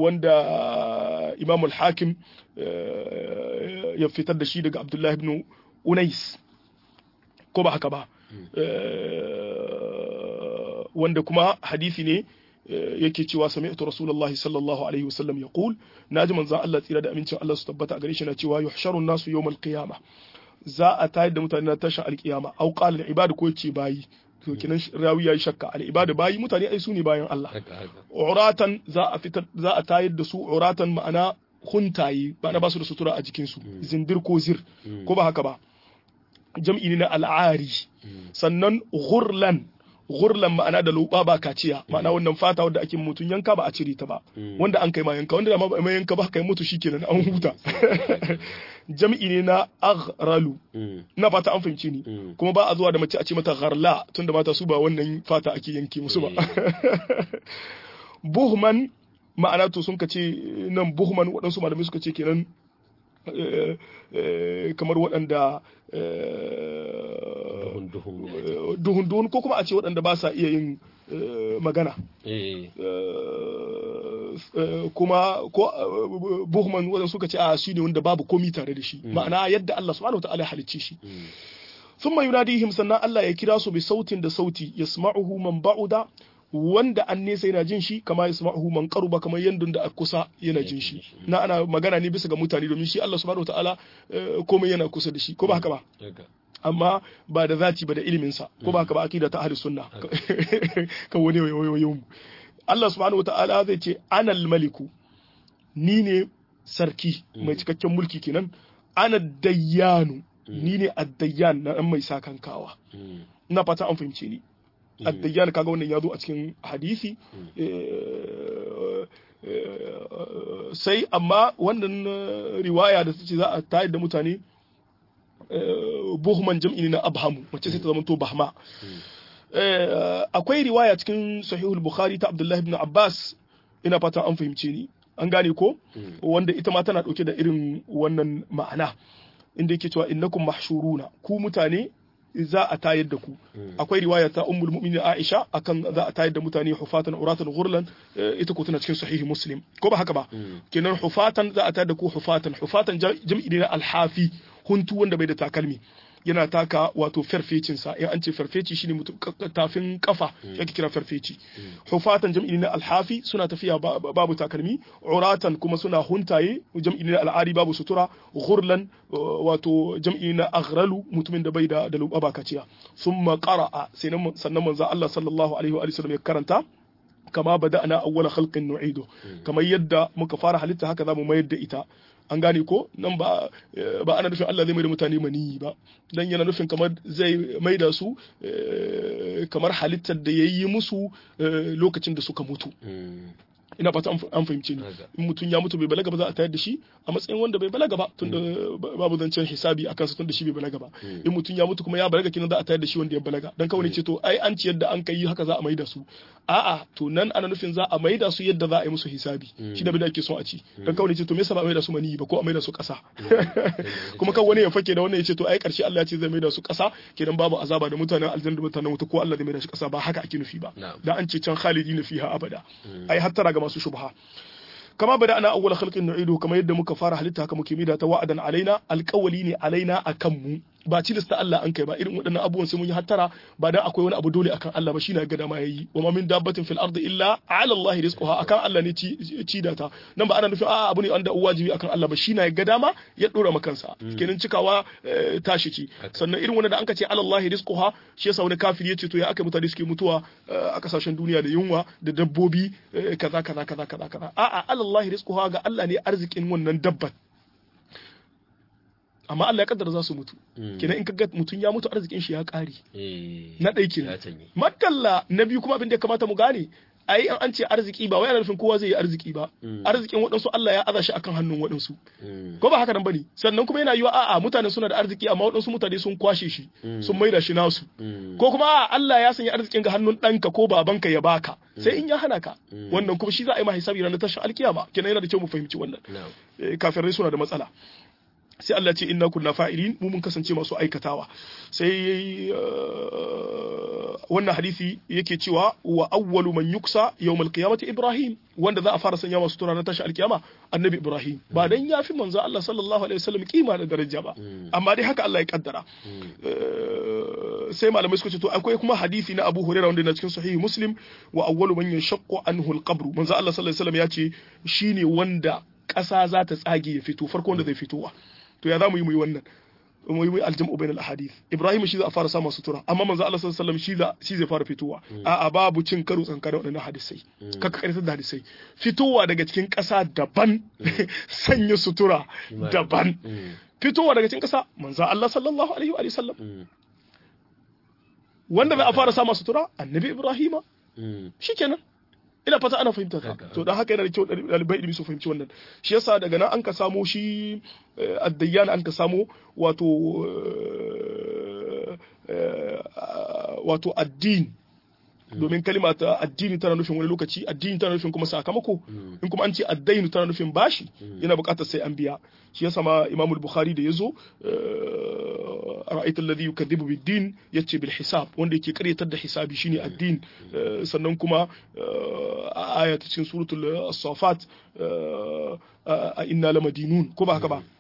wanda Imam al-Hakim ya fitar da shi daga Abdullah ibn unais ko ba haka ba wanda kuma hadisi ne yake cewa sami'tu rasulullahi sallallahu alaihi wasallam yaqul naji manzon Allah tsira da amincin Allah su tabbata a gare shi na cewa yuhsharu nasu yawmal qiyamah za a tayar da mutane na tashin alkiyama au qala al ibadu ko yace bayi to kinan rawi yayi shakka al ibadu bayi mutane ai su ne bayan Allah uratan za a fitar za a tayar da su uratan ma'ana huntaye ba na ba su da sutura a jikin su zindir ko zir ko ba haka ba jam'i ne na al'ari sannan ghurlan ghurlan ma'ana da luba ba kaciya ma'ana wannan fata wanda ake mutun yanka ba a cire ta ba wanda an kai ma yanka wanda ma mai yanka ba kai mutu shikenan an huta jam'i ne na aghralu ina fata an fahimci ni kuma ba a zuwa da mace a ce mata gharla tunda mata su ba wannan fata ake yanke musu ba buhman ma'ana to sun ka ce nan buhman waɗansu malamai suka ce kenan kamar waɗanda duhun-duhun ko kuma a ce waɗanda ba sa iya yin magana kuma ko buhman waɗanda suka ce a shi ne wanda babu komi tare da shi ma'ana yadda Allah subhanahu wa ta'ala halicce shi ثم يناديهم sannan Allah ya kira su bi sautin da sauti yasma'uhu man ba'uda wanda an nesa yana jin shi kama ya sama'uhu man qaruba kamar yanda da a kusa yana jin shi na ana magana ne bisa ga mutane domin shi Allah subhanahu wataala komai yana kusa da shi ko ba haka ba amma ba da zati ba da ilimin sa ko ba haka ba akida ta ahli sunna kan wani wayoyin mu Allah subhanahu wataala zai ce anal maliku ni ne sarki mai cikakken mulki kenan ana dayyanu ni ne addayyan na dan mai sakankawa ina fata an fahimce ni addayyan kaga wannan ya zo a cikin hadisi sai amma wannan riwaya da ce za a tayar da mutane buhman jam'i na abhamu wacce sai ta zama to bahma akwai riwaya cikin sahihul bukhari ta abdullahi ibn abbas ina fatan an fahimce ni an gane ko wanda ita ma tana dauke da irin wannan ma'ana inda yake cewa innakum mahshuruna ku mutane za a tayar da ku akwai riwaya ta ummul mu'minin Aisha akan za a tayar da mutane hufatan uratan ghurlan ita ko tana cikin sahihi muslim ko ba haka ba kenan hufatan za a tayar da ku hufatan hufatan jam'i ne na alhafi huntu wanda bai da takalmi yana taka wato farfecin sa in an ce farfeci shine mutum tafin kafa yake kira farfeci hufatan jam'i na alhafi suna tafiya babu takalmi uratan kuma suna huntaye jam'i na al'ari babu sutura ghurlan wato jam'i na aghralu mutumin da bai da da lubaba kaciya thumma qara'a sannan manzo Allah sallallahu alaihi wa sallam ya karanta kama bada'na awwala khalqin nu'idu kamar yadda muka fara halitta haka zamu mayar da ita an gane ko nan ba ba ana nufin Allah zai mai da mutane maniyi ba dan yana nufin kamar zai mai da su kamar halittar da yayi musu lokacin da suka mutu ina fata an fahimci ni in mutum ya mutu bai balaga ba za a tayar da shi a matsayin wanda bai balaga ba tunda babu zancen hisabi akan sa tunda shi bai balaga ba in mutum ya mutu kuma ya balaga kinan za a tayar da shi wanda ya balaga dan kawai ce to ai an ci yadda an kai haka za a maida su a'a to nan ana nufin za a maida su yadda za a yi musu hisabi shi da bai ake son a ci dan kawai ce to me yasa ba a maida su mani ba ko a maida su kasa kuma kan wani ya fake da wannan ya ce to ai karshe Allah ya ce zai maida su kasa kenan babu azaba da mutanen aljanna da mutanen wuta ko Allah zai maida shi kasa ba haka ake nufi ba dan an ce can khalidina fiha abada ai hattara ga masu shubha kama bada ana awwal khalqin nu'idu kamar yadda muka fara halitta haka muke mida ta wa'adan alaina alqawli ne alaina akan mu ba cilista Allah an kai ba irin waɗannan abubuwan sai mun yi hattara ba dan akwai wani abu dole akan Allah ba shine ga dama yayi wa ma min dabbatin fil ardi illa ala Allah rizquha akan Allah ne ci da ta nan ba ana nufin a abu ne wanda wajibi akan Allah ba shine ga dama ya dora makansa kenan cikawa tashi ci sannan irin wanda da an ka ce ala Allah rizquha shi yasa wani kafiri yace to ya aka mutane suke mutuwa a kasashen duniya da yunwa da dabbobi kaza kaza kaza kaza kaza a'a ala Allah rizquha ga Allah ne arzikin wannan dabbat amma Allah ya kaddara za su mutu kenan in kaga mutum ya mutu arzikin shi ya kare na ɗai kenan madalla na biyu kuma abin da ya kamata mu gane ai an an ce arziki ba wai ana nufin kowa zai yi arziki ba arzikin waɗansu Allah ya aza shi akan hannun waɗansu ko ba haka nan bane sannan kuma yana yiwa a'a mutane suna da arziki amma waɗansu mutane sun kwashe shi sun maida shi nasu ko kuma a'a Allah ya sanya arzikin ga hannun ɗanka ko babanka ya baka sai in ya hana ka wannan kuma shi za a yi ma hisabi ranar tashin alkiyama kenan yana da kyau mu fahimci wannan kafirai suna da matsala sai Allah ce inna kunna fa'ilin mu mun kasance masu aikatawa sai wannan hadisi yake cewa wa awwalu man yuksa yawmal qiyamati ibrahim wanda za a fara sanya masu tura na tashi alkiyama annabi ibrahim ba dan yafi manzo Allah sallallahu alaihi wasallam kima da daraja ba amma dai haka Allah ya kaddara sai malamai suka ce to akwai kuma hadisi na Abu Hurairah wanda yana cikin sahihi Muslim wa awwalu man yashaqqu anhu al-qabr manzo Allah sallallahu alaihi wasallam ya ce shine wanda ƙasa za ta tsage ya fito farko wanda zai fitowa to ya za mu yi mu yi wannan mu yi aljam'u bainal ahadith Ibrahim shi za a fara samun sutura amma manzo Allah sallallahu alaihi wasallam shi zai fara fitowa a'a babu cin karo tsankanin waɗannan hadisai kaka karanta da hadisai fitowa daga cikin ƙasa daban sanya sutura daban fitowa daga cikin ƙasa manzo Allah sallallahu alaihi wa sallam wanda za a fara samun sutura annabi Ibrahima shikenan ina fata ana fahimta ta to dan haka yana da kyau ɗalibai ilimi su fahimci wannan shi yasa daga nan an ka samo shi addayyan an ka samo wato wato addin domin kalima ta addini tana nufin wani lokaci addini tana nufin kuma sakamako in kuma an ce addainu tana nufin bashi yana buƙatar sai an biya shi yasa ma Imam Bukhari da yazo ra'aytul ladhi yukadhibu bid-din yace bil hisab wanda yake karyatar da hisabi shine addin sannan kuma a aya ta cikin suratul as-safat a inna lamadinun ko ba haka ba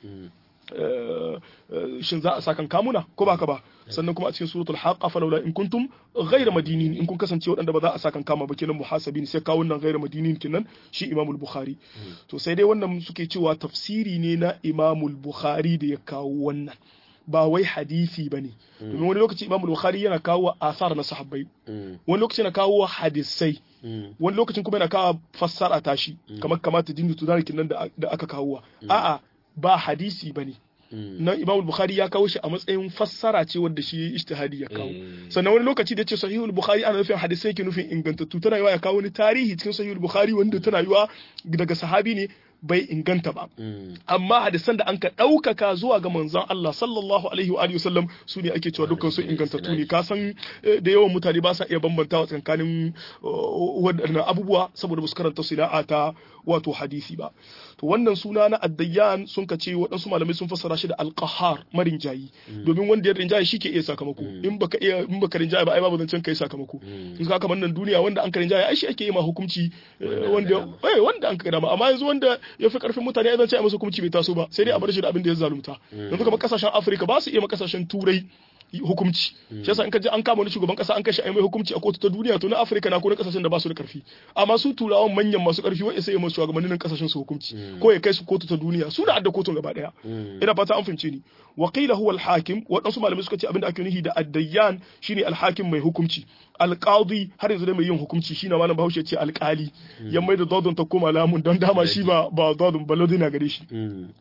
shin za a sakan kamuna ko ba haka ba sannan kuma a cikin suratul haqqa falawla in kuntum ghayra madinin in kun kasance waɗanda ba za a sakan kama ba kenan muhasabin sai kawo nan ghayra madinin kenan shi imamul bukhari to sai dai wannan suke cewa tafsiri ne na imamul bukhari da ya kawo wannan ba wai hadisi ba ne domin wani lokaci imamul bukhari yana kawo asar na sahabbai wani lokaci yana kawo hadisai wani lokacin kuma yana kawo fassara tashi kamar kamata dindu tunarikin nan da aka kawo a'a ba hadisi ba ne na imam bukhari ya kawo shi a matsayin fassara ce wadda shi ijtihadi ya kawo sannan wani lokaci da ce sahihul bukhari ana nufin hadisai ke nufin ingantattu tana yiwa ya kawo wani tarihi cikin sahihul bukhari wanda tana yiwa daga sahabi ne bai inganta ba amma hadisan da an ka ɗaukaka zuwa ga manzon Allah sallallahu alaihi wa sallam su ne ake cewa dukkan su ingantattu ne ka san da yawan mutane ba sa iya bambantawa tsakanin waɗannan abubuwa saboda su karanta sina'a ta wato hadisi ba to wannan suna na addayyan sun ka ce waɗansu malamai sun fassara shi da alqahar marin jayi domin wanda ya rinjaye shi ke iya sakamako in baka iya in baka rinjaye ba ai babu zancen kai sakamako in ka kamar nan duniya wanda an ka rinjaye ai shi ake yi ma hukunci wanda eh wanda an ka dama amma yanzu wanda ya fi karfin mutane ya zance a masa hukunci bai taso ba sai dai a bar shi da abin da ya zalunta yanzu kamar kasashen Afirka ba su iya ma kasashen turai hukumci shi yasa in ka je an kama wani shugaban kasa an kashe ai mai hukunci a kotu ta duniya to na Afirka na ko na kasashen da ba su da karfi amma su turawan manyan masu karfi wai sai ya masu shugabannin kasashen su hukunci ko ya kai su kotu ta duniya su da adda kotun gaba daya ina fata an fahimce ni wa qila huwa al-hakim waɗansu malamai suka ce abinda ake nufi da addayyan shine al-hakim mai hukunci alqadi har yanzu dai mai yin hukunci shine malam Bahaushe ce alkali ya mai da dodon ta koma lamun don dama shi ba ba dodon ba lodina gare shi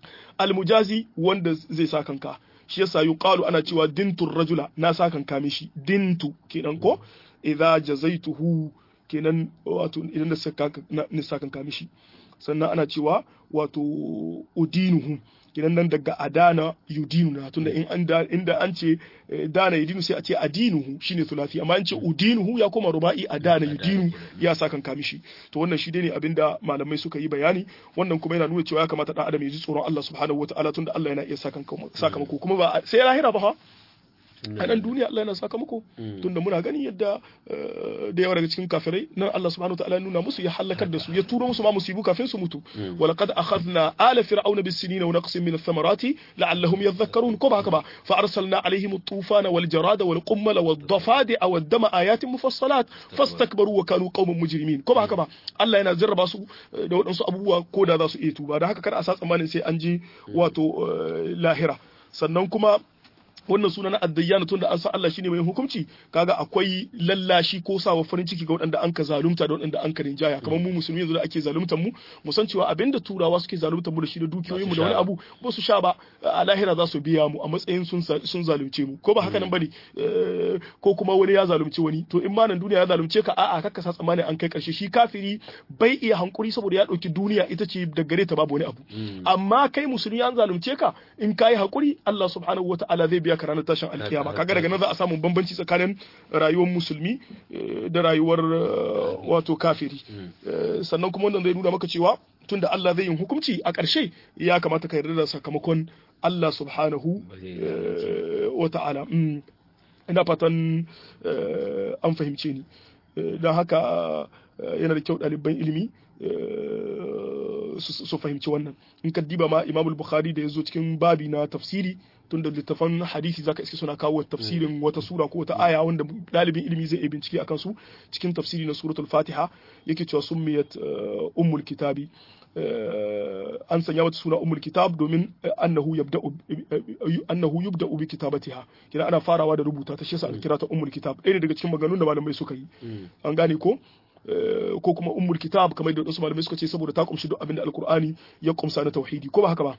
almujazi wanda zai sa kanka shi yasa yuqalu ana cewa dintur rajula na sa kanka mishi dintu kenan ko idza jazaituhu kenan wato idan na sa kanka mishi sannan ana cewa wato udinuhu kenan nan daga adana yudinu na tunda in an inda an ce dana yudinu sai a ce adinuhu shine thulathi amma an ce udinuhu ya koma ruba'i adana yudinu ya sa kan kamishi to wannan shi ne abinda malamai suka yi bayani wannan kuma yana nuna cewa ya kamata dan adam ya ji tsoron Allah subhanahu wataala tunda Allah yana iya sakamako kuma ba sai lahira ba ha a nan duniya Allah yana sakamako tunda muna gani yadda da yawa daga cikin kafirai nan Allah subhanahu wa ta'ala ya nuna musu ya halakar da su ya turo musu ma musibu kafin su mutu wa laqad akhadna ala fir'auna bis sinina wa naqsin min ath-thamarati la'allahum yadhakkarun ko ba haka ba fa arsalna alaihim at-tufana wal jarada wal qummala wad dafadi'a wad dama ayatin mufassalat fastakbaru wa kanu qauman mujrimin ko ba haka ba Allah yana jarraba su da waɗansu abubuwa ko da za su iya tuba da haka kada a sa tsammanin sai an je wato lahira sannan kuma wannan suna na addayyana tunda an san Allah shine mai hukunci kaga akwai lallashi ko sawa farin ciki ga waɗanda an ka zalunta da waɗanda an ka rinjaya kamar mu musulmi yanzu da ake zaluntar mu mu san cewa abinda turawa suke zaluntar mu da shi da dukiyoyin mu da wani abu ba su sha ba a lahira za su biya mu a matsayin sun sun zalunce mu ko ba haka nan bane ko kuma wani ya zalunci wani to in ma nan duniya ya zalunce ka a'a kakka sa tsammanin an kai karshe shi kafiri bai iya hankuri saboda ya dauki duniya ita ce da gare ta babu wani abu amma kai musulmi an zalunce ka in kai hakuri Allah subhanahu wataala zai biya ka ranar tashin alkiyama kaga daga nan za a samu bambanci tsakanin rayuwar musulmi da rayuwar wato kafiri sannan kuma wannan zai nuna maka cewa tunda Allah zai yin hukunci a ƙarshe ya kamata ka yarda da sakamakon Allah subhanahu wa ta'ala ina fatan an fahimce ni don haka yana da kyau ɗaliban ilimi su fahimci wannan in ka diba ma imamul bukhari da ya zo cikin babi na tafsiri tun da littafan hadisi zaka iske suna kawo tafsirin wata sura ko wata aya wanda ɗalibin ilimi zai iya bincike akan su cikin tafsiri na suratul fatiha yake cewa summiyat ummul kitabi an sanya mata suna ummul kitab domin annahu yabda annahu yubda bi kitabatiha kina ana farawa da rubuta ta shi yasa aka kira ta ummul kitab ɗaya ne daga cikin maganganun da malamai suka yi an gane ko ko kuma ummul kitab kamar da wasu malamai suka ce saboda ta kumshi duk abin da alkur'ani ya kumsa na tauhidi ko ba haka ba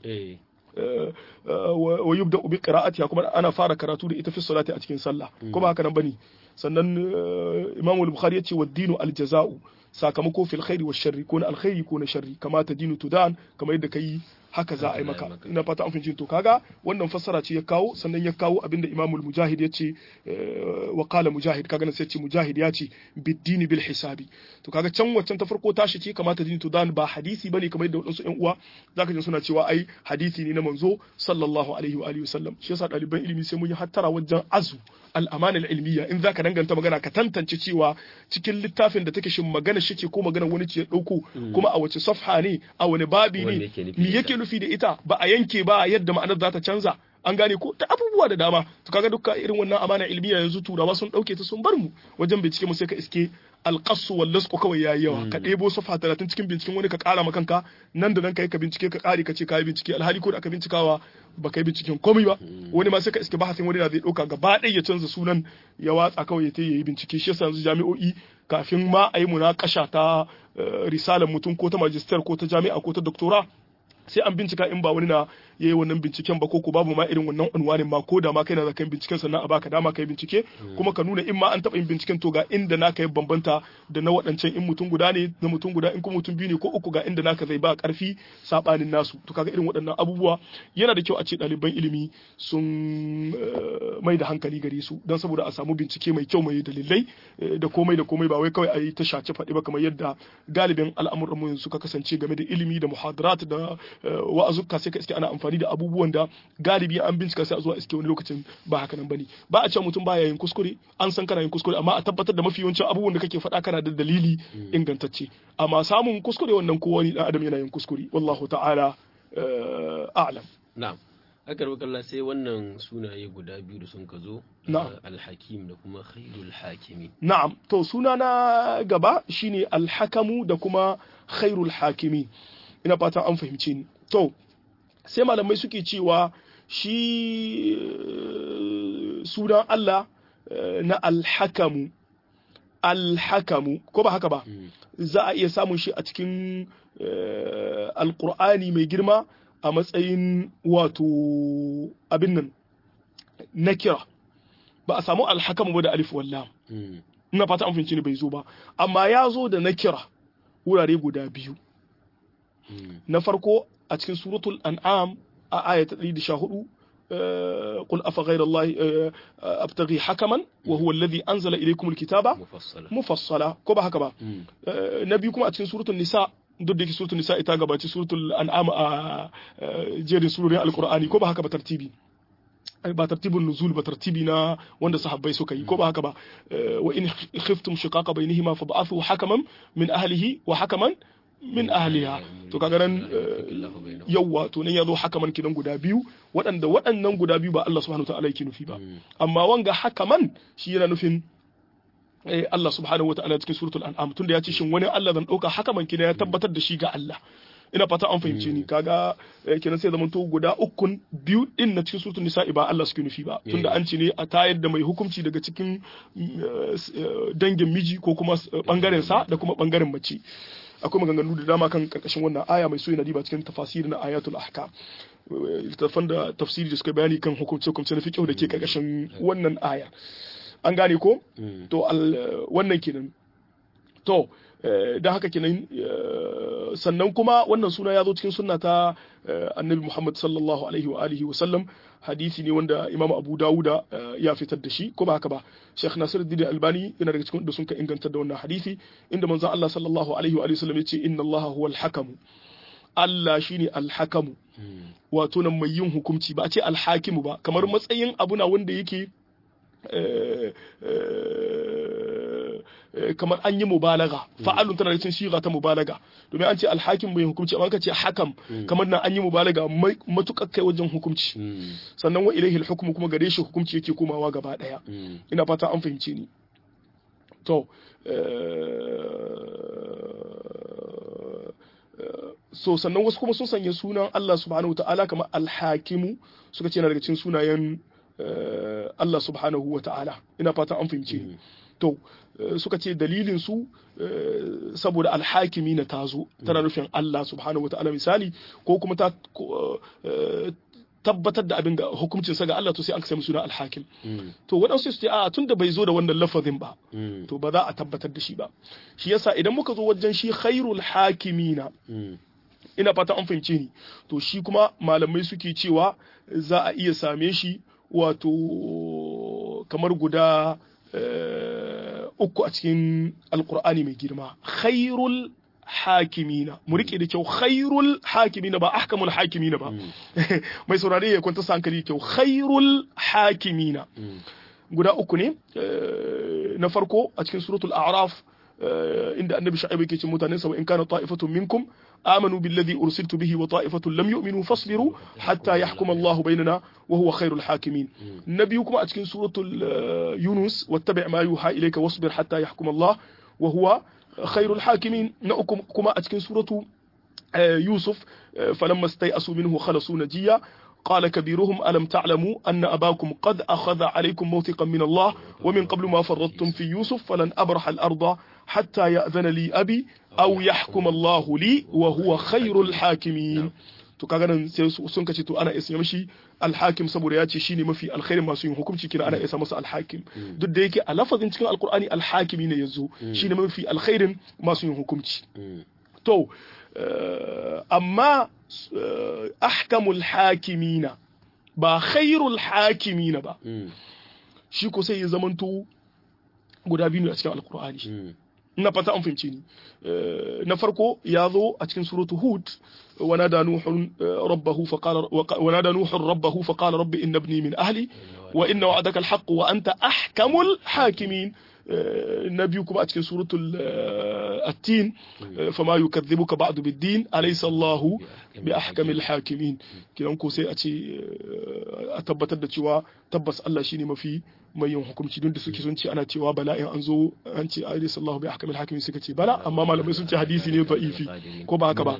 wa yubda bi qira'atiha kuma ana fara karatu da ita fi salati a cikin sallah ko ba haka nan bane sannan imam al-bukhari ya ce wa dinu al-jaza'u sakamako fil khairi wa sharri ko na alkhairi ko na sharri kama ta dinu tudan kamar yadda kai haka za a yi maka ina fata an fahimci to kaga wannan fassara ce ya kawo sannan ya kawo abinda imamul mujahid ya ce wa qala mujahid kaga nan sai ce mujahid ya ce biddini bil hisabi to kaga can waccan ta farko tashi ce kamata dini tudan ba hadisi bane kamar yadda wadansu ƴan uwa zaka ji suna cewa ai hadisi ne na manzo sallallahu alaihi wa alihi wasallam shi yasa ɗaliban ilimi sai mun yi hattara wajen azu al'amana ilmiya in zaka danganta magana ka tantance cewa cikin littafin da take shin magana shi ce ko magana wani ce ya dauko kuma a wace safha ne a wani babi ne me yake nufi da ita ba a yanke ba yadda ma'anar za ta canza an gane ko ta abubuwa da dama to kaga dukkan irin wannan amana ilmiya yanzu turawa sun dauke ta sun bar mu wajen bincike mu sai ka iske alƙasu wal lasqu kawai yayi yawa ka ɗebo safa 30 cikin binciken wani ka ƙara ma kanka nan da nan kai ka bincike ka ƙare ka ce ka yi bincike alhali ko da aka bincikawa ba kai binciken komai ba wani ma sai ka iske bahasin wani da zai ɗauka gaba ɗaya ya canza sunan ya watsa kawai ya ta yi bincike shi yasa yanzu jami'o'i kafin ma a yi munakasha ta risalar mutum ko ta majistar ko ta jami'a ko ta doktora sai an bincika in ba wani na ya yi wannan binciken ba ko ko babu ma irin wannan unwanin ma ko da ma kai na zakan binciken sannan a baka dama kai bincike kuma ka nuna in ma an taɓa yin binciken to ga inda naka ya bambanta da na waɗancan in mutum guda ne na mutum guda in kuma mutum biyu ne ko uku ga inda naka zai ba ƙarfi saɓanin nasu to kaga irin waɗannan abubuwa yana da kyau a ce ɗaliban ilimi sun mai da hankali gare su don saboda a samu bincike mai kyau mai dalilai da komai da komai ba wai kawai a yi ta shace faɗi ba kamar yadda galibin al'amuran mu suka kasance game da ilimi da muhadarat da wa'azuka sai ka iske ana amfani da abubuwan da galibi an bincika sai a zuwa iske wani lokacin ba haka nan bane ba a cewa mutum baya yin kuskure an san kana yin kuskure amma a tabbatar da mafi yawancin abubuwan da kake faɗa kana da dalili ingantacce amma samun kuskure wannan ko wani dan adam yana yin kuskure wallahu ta'ala a'lam na'am aka kalla sai wannan sunaye guda biyu da sun ka zo alhakim da kuma khairul hakimi na'am to suna na gaba shine alhakamu da kuma khairul hakimi ina fatan an fahimce ni to sai malamai suke cewa shi sunan Allah na alhakamu alhakamu ko ba haka ba za a iya samun shi a cikin alkur'ani mai girma a matsayin wato abin nan na kira ba a samu alhakamu ba da alif wallam ina fata an fahimci ni bai zo ba amma ya zo da na kira wurare guda biyu na farko a cikin suratul an'am a aya ta 114 قل أفغير الله أبتغي حكما وهو الذي أنزل إليكم الكتاب مفصلا مفصلا كوبا هكذا نبيكم أتكن سورة النساء duk da yake suratul nisa ita gabaci suratul an'am a jerin surorin alqur'ani ko ba haka ba tartibi ba tartibin nuzul ba tartibi na wanda sahabbai suka yi ko ba haka ba wa in khiftum shiqaqa bainihima fa ba'athu hakaman min ahlihi wa hakaman min ahliha to kaga nan yawwa to nan yazo hakaman kinan guda biyu waɗanda waɗannan guda biyu ba Allah subhanahu wataala yake nufi ba amma wanga hakaman shi yana nufin Allah subhanahu wataala cikin suratul an'am tunda ya ce shin wani Allah zan dauka hakaman kina ya tabbatar da shi ga Allah ina fata an fahimce ni kaga kenan sai zaman to guda ukun biyu din na cikin suratul nisa'i ba Allah suke nufi ba tunda an ce ne a tayar da mai hukunci daga cikin dangin miji ko kuma bangaren sa da kuma bangaren mace akwai maganganu da dama kan karkashin wannan aya mai so yana diba cikin tafasiri na ayatul ahkam littattafan da tafsiri da suka bayani kan hukumce hukumce na fiqh da ke karkashin wannan aya an gane ko to wannan kenan to da haka kenan sannan kuma wannan suna ya zo cikin sunna ta annabi Muhammad sallallahu alaihi wa alihi wa sallam hadisi ne wanda Imam Abu Dawuda ya fitar da shi ko ba haka ba Sheikh Nasiruddin Albani yana daga cikin da sun ka inganta da wannan hadisi inda manzon Allah sallallahu alaihi wa alihi wa sallam ya ce inna Allah huwal hakamu Allah shine alhakamu wato nan mai yin hukunci ba a ce alhakimu ba kamar matsayin abu na wanda yake kamar an yi mubalaga fa'alun tana da cin shiga ta mubalaga domin an ce alhakim bai hukunci amma ka ce hakam kamar nan an yi mubalaga matukar kai wajen hukunci sannan wa ilaihi hukmu kuma gare shi hukunci yake komawa gaba daya ina fata an fahimce ni to so sannan wasu kuma sun sanya sunan Allah subhanahu ta'ala kamar alhakimu suka ce yana daga cikin sunayen Allah subhanahu wa ta'ala ina fata an fahimce ni to suka ce dalilin su saboda alhakimi na tazo tana nufin Allah subhanahu wa ta'ala misali ko kuma ta tabbatar da abin ga hukuncin sa ga Allah to sai an sami suna alhakim to waɗansu su ce a tun da bai zo da wannan lafazin ba to ba za a tabbatar da shi ba shi yasa idan muka zo wajen shi khairul hakimina ina fata an fahimce ni to shi kuma malamai suke cewa za a iya same shi wato kamar guda uku a cikin alkur'ani mai girma khairul hakimina mu rike da kyau khairul hakimina ba ahkamul hakimina ba mai saurare ya kwanta sa hankali kyau khairul hakimina guda uku ne na farko a cikin suratul a'raf inda annabi shu'aib yake ce mutanen sa wa in kana ta'ifatun minkum amanu billadhi ursiltu bihi wa ta'ifatun lam yu'minu fasbiru hatta yahkuma Allah bainana wa huwa khairul hakimin nabi kuma a cikin suratul yunus wattabi' ma yuha ilayka wasbir hatta yahkuma Allah wa huwa khairul hakimin na uku kuma a cikin suratu yusuf falamma stai'asu minhu khalasu najiya قال كبيرهم ألم تعلموا أن أباكم قد أخذ عليكم موثقا من الله ومن قبل ما فرطتم في يوسف فلن أبرح الأرض حتى يأذن لي أبي أو يحكم الله لي وهو خير الحاكمين to kaga nan sai sun kace to ana isa mishi alhakim saboda ya ce shine mafi alkhairin masu yin hukunci kina ana isa masa alhakim duk da yake a lafazin cikin alkur'ani alhakimi ne yazo shine mafi alkhairin masu yin hukunci to amma ahkamul hakimina ba khairul hakimina ba shi ko sai ya zamanto guda biyu ne a cikin alkur'ani ina fata an fahimce ni na farko ya zo a cikin suratu hud ونادى نوح ربه فقال ونادى نوح ربه فقال رب إن ابني من أهلي وإن وعدك الحق وأنت أحكم الحاكمين نبيكم أتكن سورة التين فما يكذبك بعد بالدين أليس الله بأحكم الحاكمين كنا نكو سي أتي أتبتر da cewa tabbas Allah shine mafi mai yin hukunci don da suke sun ce ana cewa bala in an zo an ce alayhi sallahu bi ahkamil hakimin suka ce bala amma malamai sun ce hadisi ne da'ifi ko ba haka ba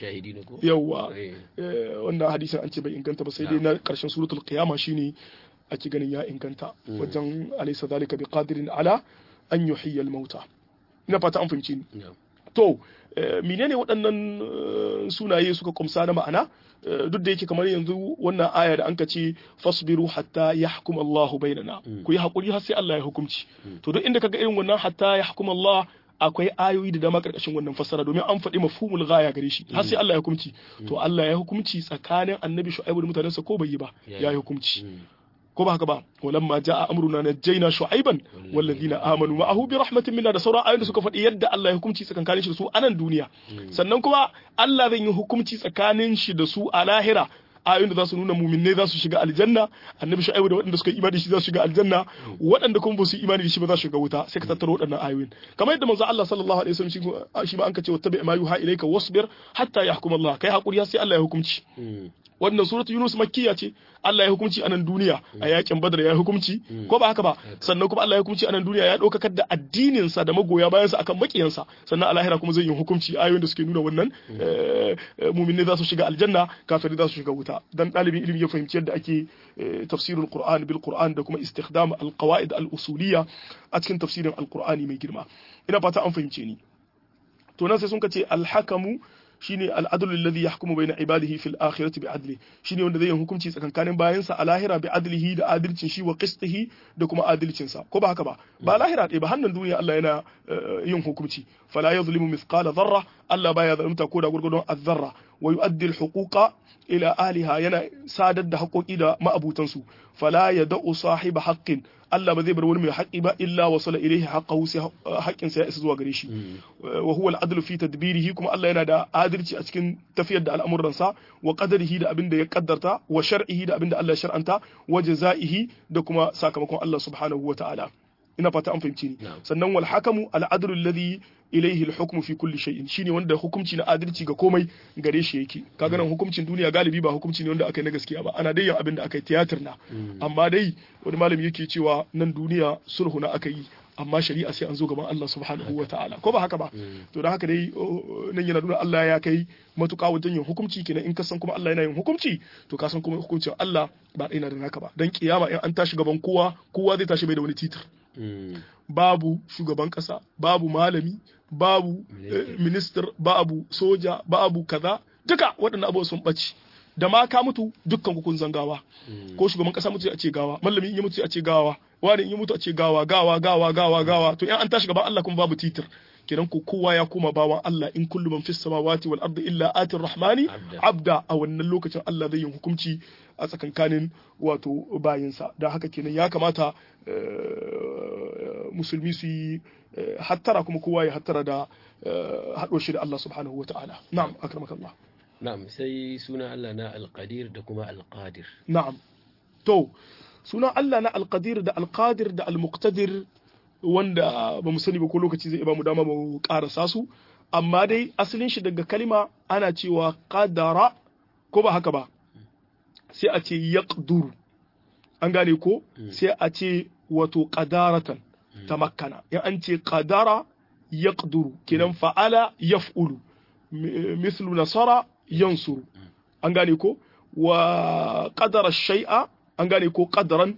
yawa wannan hadisin an ce bai inganta ba sai dai na karshen suratul qiyama shine ake ganin ya inganta wajen alaysa zalika bi qadirin ala an yuhyiya al-mauta ina fata an fahimci ni to menene waɗannan sunaye suka kumsa na ma'ana duk da yake kamar yanzu wannan aya da anka ce fasbiru hatta yahkum Allahu bainana ku yi hakuri har sai Allah ya hukunci to duk inda kaga irin wannan hatta yahkum Allah akwai ayoyi da dama karkashin wannan fassara domin an faɗi mafhumul ghaya gare shi har sai Allah ya hukunci to Allah ya hukunci tsakanin annabi Shu'aibu da mutanensa ko bai yi ba ya yi hukunci ko ba haka ba walamma jaa amruna najjayna shu'aiban walladhina amanu ma'ahu bi rahmatin minna da sauran ayoyin da suka faɗi yadda Allah ya hukunci tsakanin shi da su a nan duniya sannan kuma Allah zai yi hukunci tsakanin shi da su a lahira ayoyin da za su nuna muminai za su shiga aljanna annabi shu'aibu da waɗanda suka imani da shi za su shiga aljanna waɗanda kuma ba su imani da shi ba za su shiga wuta sai ka tattaro waɗannan ayoyin kamar yadda manzo Allah sallallahu alaihi wasallam shi ma an ka ce wattabi ma yuha ilayka wasbir hatta yahkum Allah kai hakuri sai Allah ya hukunci wannan suratu Yunus makkiya ce Allah ya hukunci a nan duniya a yakin Badar ya hukunci ko ba haka ba sannan kuma Allah ya hukunci a nan duniya ya ɗaukakar da addinin sa da magoya bayansa akan makiyansa sannan a lahira kuma zai yi hukunci ayoyin da suke nuna wannan mu'minai za su shiga aljanna kafirai za su shiga wuta dan ɗalibin ilimi ya fahimci yadda ake tafsirul Qur'an bil Qur'an da kuma istikhdam al qawaid al usuliyya a cikin tafsirin al Qur'ani mai girma ina fata an fahimce ni to nan sai sun ce al hakamu shine al'adlu alladhi yahkumu bayna ibadihi fil akhirati bi'adli shine wanda zai yi hukunci tsakankanin bayansa a lahira bi adlihi da adalcin shi wa qistihi da kuma adalcin sa ko ba haka ba ba lahira ɗaya ba hannun duniya Allah yana yin hukunci fala yuzlimu mithqala dharra Allah baya zalunta ko da gurgurdon azzarra wa yu'addi al-huquqa ila ahliha yana sadar da haƙoƙi da ma'abutansu fala yad'u sahiba haqqin Allah ba zai bar wani mai haƙi ba illa wasala ilaihi haqqahu sai haƙƙin sa ya isa zuwa gare shi wa huwa al-adlu fi tadbirihi kuma Allah yana da adalci a cikin tafiyar da al'amuran sa wa qadarihi da abin da ya kaddarta wa shar'ihi da abin da Allah ya shar'anta wa jazaihi da kuma sakamakon Allah subhanahu wa ta'ala ina fata an fahimci ni sannan wal hakamu al-adlu alladhi ilaihi al-hukmu fi kulli shay'in shine wanda hukunci na adalci ga komai gare shi yake kaga nan hukuncin duniya galibi ba hukunci ne wanda aka yi na gaskiya ba ana dai yin abin da aka yi tiyatar na amma dai wani malami yake cewa nan duniya sulhu na aka yi amma shari'a sai an zo gaban Allah subhanahu wa ta'ala ko ba haka ba to da haka dai nan yana nuna Allah ya kai matuƙa wajen yin hukunci kenan in ka san kuma Allah yana yin hukunci to ka san kuma hukuncin Allah ba ɗaya na da naka ba dan kiyama in an tashi gaban kowa kowa zai tashi bai da wani titir babu shugaban kasa babu malami babu minister babu soja babu kaza duka waɗannan abubuwa sun ɓaci da ma ka mutu dukkan kun zangawa ko shugaban kasa mutu a ce gawa malami in ya mutu a ce gawa wani in ya mutu a ce gawa gawa gawa gawa gawa to in an tashi gaban Allah kuma babu titir kenan ko kowa ya koma bawan Allah in kullu man fis samawati wal ardi illa atir rahmani abda a wannan lokacin Allah zai yi hukunci a tsakankanin wato bayinsa don haka kenan ya kamata musulmi su yi hattara kuma kowa ya hattara da haɗo shi da Allah subhanahu wa ta'ala na'am akramakallah na'am sai suna Allah na alqadir da kuma alqadir na'am to sunan Allah na alqadir da alqadir da almuqtadir wanda ba mu sani ba ko lokaci zai ba mu dama mu karasa su amma dai asalin shi daga kalima ana cewa qadara ko ba haka ba sai a ce yaqduru an gane ko sai a ce wato qadaratan tamakkana in an ce qadara yaqduru kenan fa'ala yaf'ulu mithlu nasara yansuru an gane ko wa qadara shay'a an gane ko qadaran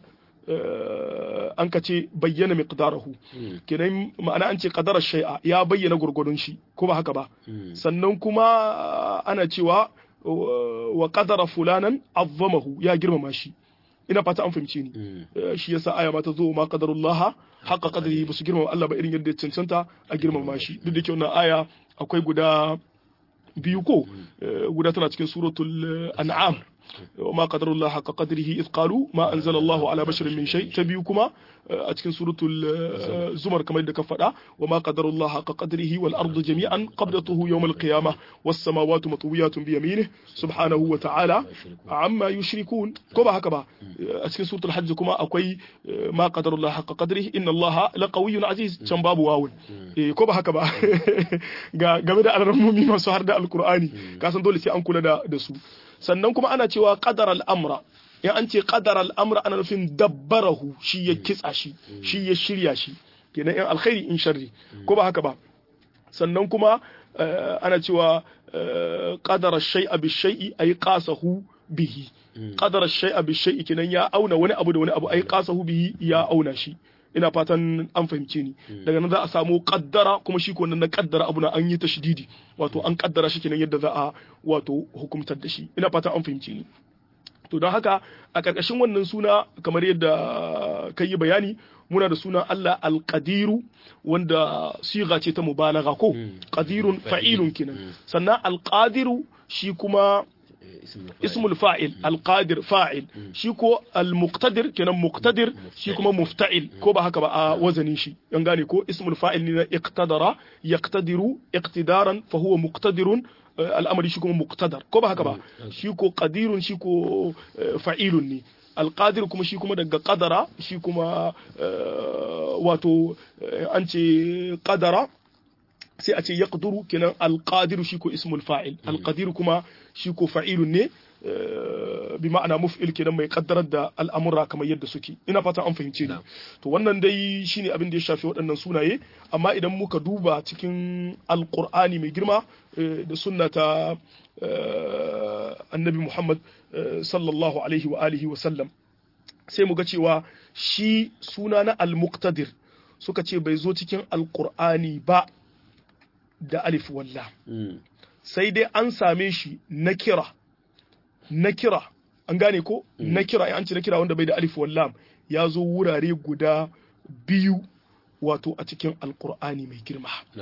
an ka ce bayyana miqdarahu kenan ma'ana an ce qadara shay'a ya bayyana gurgurdun shi ko ba haka ba sannan kuma ana cewa wa qadara fulanan azzamahu ya girmama shi ina fata an fahimce ni shi yasa aya ma ta zo ma qadarullaha haqa qadrihi ba su girmama Allah ba irin yadda cancanta a girmama shi duk da ke wannan aya akwai guda biyu ko guda tana cikin suratul an'am وما قدر الله حق قدره إذ قالوا ما أنزل الله على بشر من شيء تبيكما أتكن سورة الزمر كما يدك فدا وما قدر الله حق قدره والأرض جميعا قبضته يوم القيامة والسماوات مطويات بيمينه سبحانه وتعالى عما يشركون كما هكذا أتكن سورة الحج كما أكوي ما قدر الله حق قدره إن الله لقوي عزيز كم باب واول كما هكذا game da alarmomi masu har da alkur'ani kasan dole sai an kula da su sannan kuma ana cewa qadar al'amra in an ce qadar al'amra ana nufin dabbarahu shi ya kitsa shi shi ya shirya shi kenan in alkhairi in sharri ko ba haka ba sannan kuma ana cewa qadara shay'a bi shay'i ay qasahu bihi qadara shay'a bi shay'i kenan ya auna wani abu da wani abu ay qasahu bihi ya auna shi ina fatan an fahimce ni daga nan za a samu kaddara kuma shi ko na kaddara abu na an yi tashdidi wato an kaddara shi kenan yadda za a wato hukumtar da shi ina fatan an fahimce ni to don haka a ƙarƙashin wannan suna kamar yadda ka yi bayani muna da sunan Allah alƙadiru wanda siga ce ta mubalaga ko qadirun fa'ilun kenan sannan alƙadiru shi kuma ismul fa'il alqadir fa'il shi ko almuqtadir kenan muqtadir shi kuma mufta'il ko ba haka ba a wazanin shi an gane ko ismul fa'il ne na iqtadara yaqtadiru iqtidaran fa huwa muqtadirun al'amari shi kuma muqtadar ko ba haka ba shi ko qadirun shi ko fa'ilun ne alqadir kuma shi kuma daga qadara shi kuma wato an ce qadara sai a ce yaqduru kenan alqadiru shi ko ismul fa'il alqadiru kuma shi ko fa'ilun ne bi ma'ana muf'il kenan mai kaddarar da al'amura kamar yadda suke ina fatan an fahimce ni to wannan dai shine abin da ya shafi waɗannan sunaye amma idan muka duba cikin alqur'ani mai girma da sunna ta annabi Muhammad sallallahu alaihi wa alihi wa sallam sai mu ga cewa shi suna na al-muqtadir suka ce bai zo cikin alqur'ani ba da alif walla sai dai an same shi na kira na kira an gane ko na kira an ce na kira wanda bai da alif wallam ya zo wurare guda biyu wato a cikin alkur'ani mai girma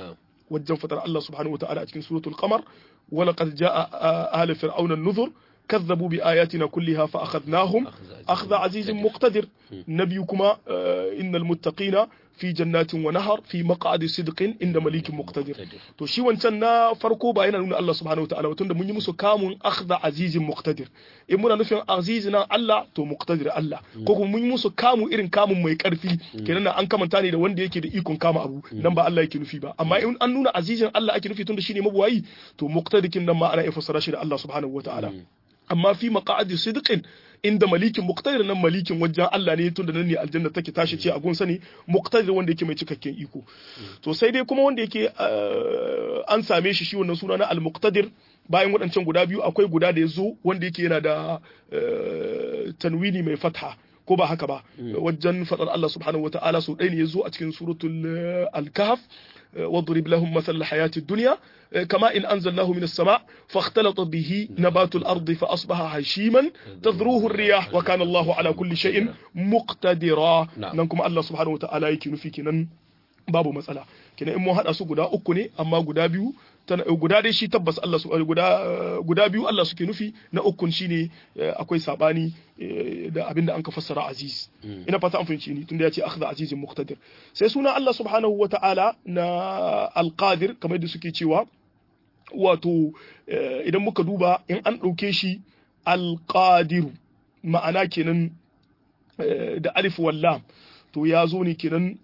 wajen fatar Allah subhanahu wa ta'ala a cikin suratul qamar ولقد جاء آل فرعون النذر كذبوا بآياتنا كلها فأخذناهم أخذ عزيز مقتدر نبيكما إن المتقين في جنات ونهر في مقعد صدق عند مليك مقتدر to shi wancan na farko ba yana nuna Allah subhanahu wa ta'ala tunda mun yi musu kamun akhdha azizin muqtadir in muna nufin aziz na Allah to muqtadir Allah ko kuma mun yi musu kamu irin kamun mai karfi kenan an kamanta ne da wanda yake da ikon kama abu nan ba Allah yake nufi ba amma in an nuna azizin Allah ake nufi tunda shine mabuwayi to muqtadikin nan ma ana iya fassara shi da Allah subhanahu wa ta'ala amma fi maqa'adi sidqin inda malikin muqtadir nan malikin wajen Allah ne tunda nan ne aljanna take tashi ce a gunsa ne muqtadir wanda yake mai cikakken iko to sai dai kuma wanda yake an same shi shi wannan suna na al-muqtadir bayan waɗancan guda biyu akwai guda da ya zo wanda yake yana da tanwini mai fatha ko ba haka ba wajen faɗar Allah subhanahu wa ta'ala so ɗaya ne ya zo a cikin suratul al-kahf واضرب لهم مثل الحياة الدنيا كما إن أنزلناه من السماء فاختلط به نبات الأرض فأصبح هشيما تذروه الرياح وكان الله على كل شيء مقتدرا ننكم الله سبحانه وتعالى يكي نفيك نن babu matsala kina in mun hada su guda uku ne amma guda biyu guda dai shi tabbas Allah su guda guda biyu Allah suke nufi na ukun shine akwai sabani da abinda an ka fassara aziz ina fata an fahimci ni tunda ya ce akhdha azizin muqtadir sai suna Allah subhanahu wata'ala na alqadir kamar da suke cewa wato idan muka duba in an dauke shi alqadiru ma'ana kenan da alif wallam to ya zo ne kenan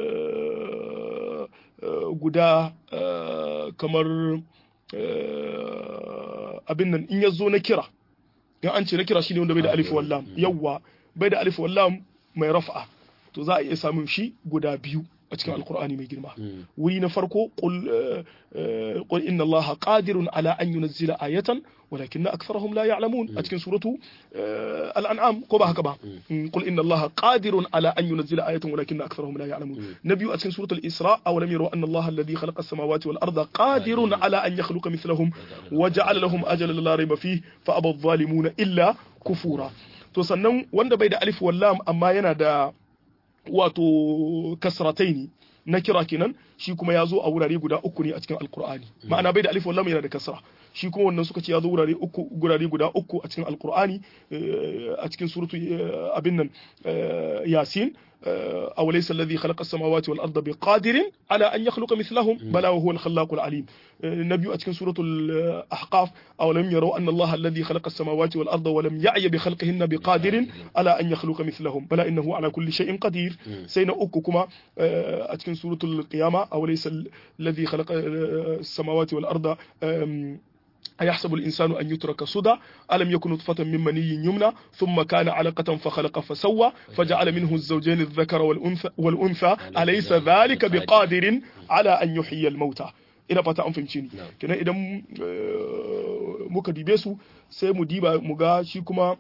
guda kamar abin nan in ya zo na kira in an ce na kira shine wanda bai da alif wallam yawwa bai da alif wallam mai raf'a to za a iya samun shi guda biyu a cikin alkur'ani mai girma wuri na farko qul inna allaha qadirun ala an yunzila ayatan walakin aktharuhum la ya'lamun a cikin suratu al-an'am ko ba haka ba qul inna allaha qadirun ala an yunzila ayatan walakin aktharuhum la ya'lamun nabiyu a cikin suratu al-isra aw lam yaru anna allaha alladhi khalaqa as-samawati wal arda qadirun ala an yakhluqa mithlahum wa ja'ala lahum ajalan la rayba fihi fa aba adh-dhalimuna illa kufura to sannan wanda bai da alif wallam amma yana da wato kasrataini na kira kenan shi kuma ya zo a wurare guda uku ne a cikin alkur'ani ma'ana bai da alif wallam yana da kasra shi kuma wannan suka ce ya zo wurare uku gurare guda uku a cikin alkur'ani a cikin suratu abin nan yasin أو ليس الذي خلق السماوات والأرض بقادر على أن يخلق مثلهم بلى وهو الخلاق العليم النبي أتكن سورة الأحقاف أو لم يروا أن الله الذي خلق السماوات والأرض ولم يعي بخلقهن بقادر على أن يخلق مثلهم بلى إنه على كل شيء قدير سين أككما أتكن سورة القيامة أو ليس الذي خلق السماوات والأرض أيحسب الإنسان أن يترك صدى ألم يكن نطفة من مني يمنى ثم كان علقة فخلق فسوى فجعل منه الزوجين الذكر والأنثى, والأنثى أليس ذلك بقادر على أن يحيي الموتى ina fata an fahimce ni kenan idan muka dibe su sai mu diba mu ga shi kuma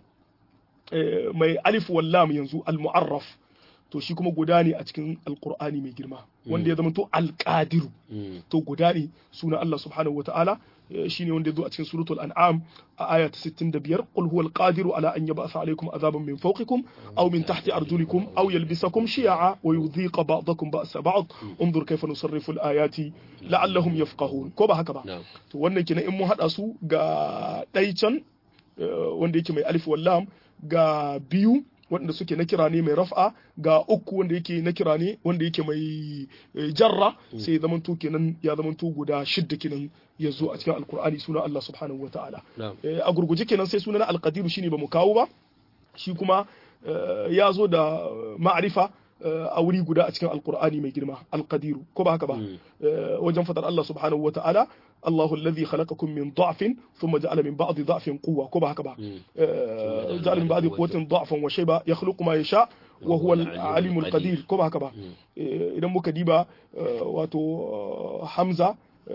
mai alif wallam yanzu al-mu'arraf to shi kuma guda ne a cikin alkur'ani mai girma wanda ya zama to alƙadiru to guda ne suna Allah subhanahu wa ta'ala shine wanda ya zo a cikin suratul an'am a aya ta 65 qul huwal qadiru ala an yab'atha alaykum azaban min fawqikum aw min tahti arjulikum aw yalbisakum shi'a wa yudhiqa ba'dakum ba'sa ba'd unzur kayfa nusarrifu al-ayati la'allahum yafqahun ko ba haka ba to wannan kenan in mun hada su ga ɗai can wanda yake mai alif wallam ga biyu wanda suke na kira ne mai raf'a ga uku wanda yake na kira ne wanda yake mai jarra sai ya zamanto kenan ya zamanto guda shidda kenan ya zo a cikin alkur'ani suna Allah subhanahu wataala a gurguje kenan sai sunan alqadiru shine bamu kawo ba shi kuma ya zo da ma'arifa a wuri guda a cikin alkur'ani mai girma alqadiru ko ba haka ba wajen fadar Allah subhanahu wataala الله الذي خلقكم من ضعف ثم جعل من بعض ضعف قوة كما هكذا جعل من بعض قوة ضعفا وشيبا يخلق ما يشاء وهو العليم القدير كما هكذا إذا مكديبا واتو حمزة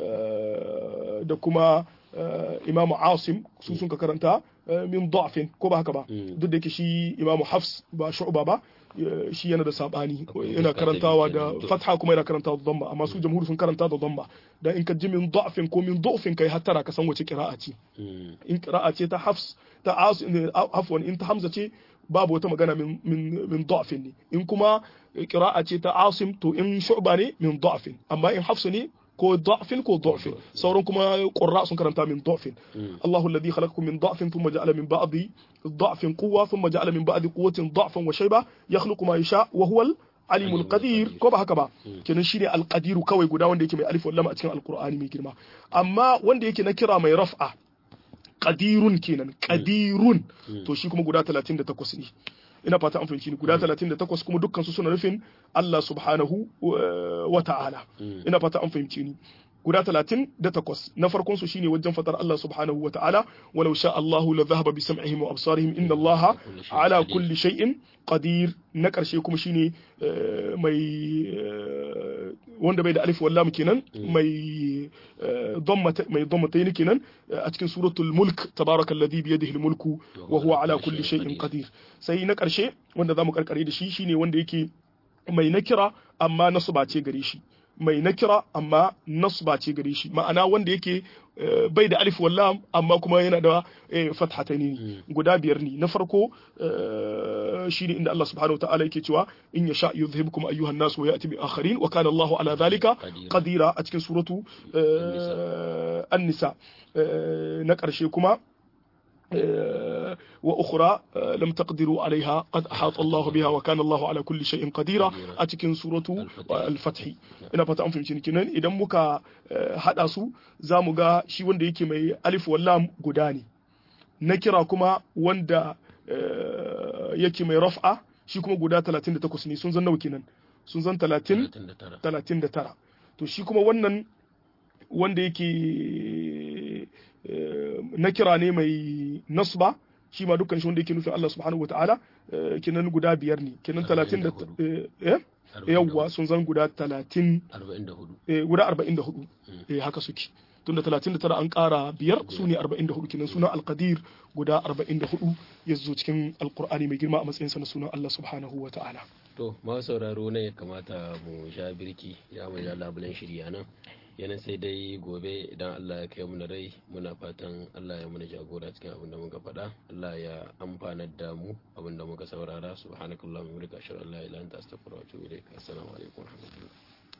da kuma Imam Asim su sun ka karanta min da'fin ko ba haka ba duk da yake shi Imam Hafs ba shu'ba ba shi yana da sabani yana karantawa da fatha kuma yana karantawa da dhamma amma su jamhuri sun karanta da dhamma dan in ka ji min da'fin ko min du'fin kai hattara ka san wace qira'a ce in qira'a ce ta Hafs ta Asim afwan in ta Hamza ce babu wata magana min min min da'fin ne in kuma qira'a ce ta Asim to in shu'ba ne min da'fin amma in Hafs ne ko da'fin ko da'fin sauran kuma qurra sun karanta min da'fin Allahu alladhi khalaqakum min da'fin thumma ja'ala min ba'di da'fin quwwa thumma ja'ala min ba'di quwwatin da'fan wa shayba yakhluqu ma yasha wa huwa alimul qadir ko ba haka ba kenan shine alqadiru kawai guda wanda yake mai alif wal lam a cikin alqur'ani mai girma amma wanda yake na kira mai raf'a qadirun kenan qadirun to shi kuma guda 38 ne ina fata an fahimci ni guda 38 kuma dukkan su suna nufin Allah subhanahu wa ta'ala ina fata an fahimci ni guda 38 na farkon su shine wajen fatar Allah subhanahu wa ta'ala walau sha Allahu la dhahaba bi sam'ihim wa absarihim inna Allah ala kulli shay'in qadir na karshe kuma shine mai wanda bai da alif wallam kenan mai dhammata mai dhammatayn kenan a cikin suratul mulk tabarakalladhi bi yadihi mulku wa huwa ala kulli shay'in qadir sai na karshe wanda zamu karkare da shi shine wanda yake mai nakira amma nasba ce gare shi mai nakira amma nasba ce gare shi ma'ana wanda yake bai da alif wallam amma kuma yana da fathatani guda biyar ne na farko shine inda Allah subhanahu wataala yake cewa in yasha yuzhibkum ayyuhan nas wa ya'ti bi akharin wa kana Allah ala dhalika qadira a cikin suratu an-nisa na karshe kuma وأخرى لم تقدروا عليها قد أحاط الله بها وكان الله على كل شيء قدير أتكن سورة الفتح ina fata an fahimci kenan idan muka hada su za mu ga shi wanda yake mai alif wallam guda ne na kira kuma wanda yake mai raf'a shi kuma guda 38 ne sun zan nawa kenan sun zan 30 39 to shi kuma wannan wanda yake na kira ne mai nasba shi ma dukkan shi wanda yake nufin Allah subhanahu wa ta'ala kenan guda biyar ne kenan talatin da yawwa sun zan guda talatin guda arba'in da hudu haka suke tunda talatin da tara an kara biyar su ne arba'in da hudu kenan sunan alkadir guda arba'in da hudu ya zo cikin alkur'ani mai girma a matsayinsa na sunan Allah subhanahu wa ta'ala to ma sauraro ne ya kamata mu sha birki ya mu ja labulen shirya nan yanan sai dai gobe idan Allah ya kai mu rai muna fatan Allah ya muna jagora cikin abin da muka faɗa Allah ya amfanar da mu abin da muka saurara subhanakallahumma wa bihamdika ashhadu an la ilaha illa anta astaghfiruka wa atubu ilaik assalamu alaikum wa rahmatullahi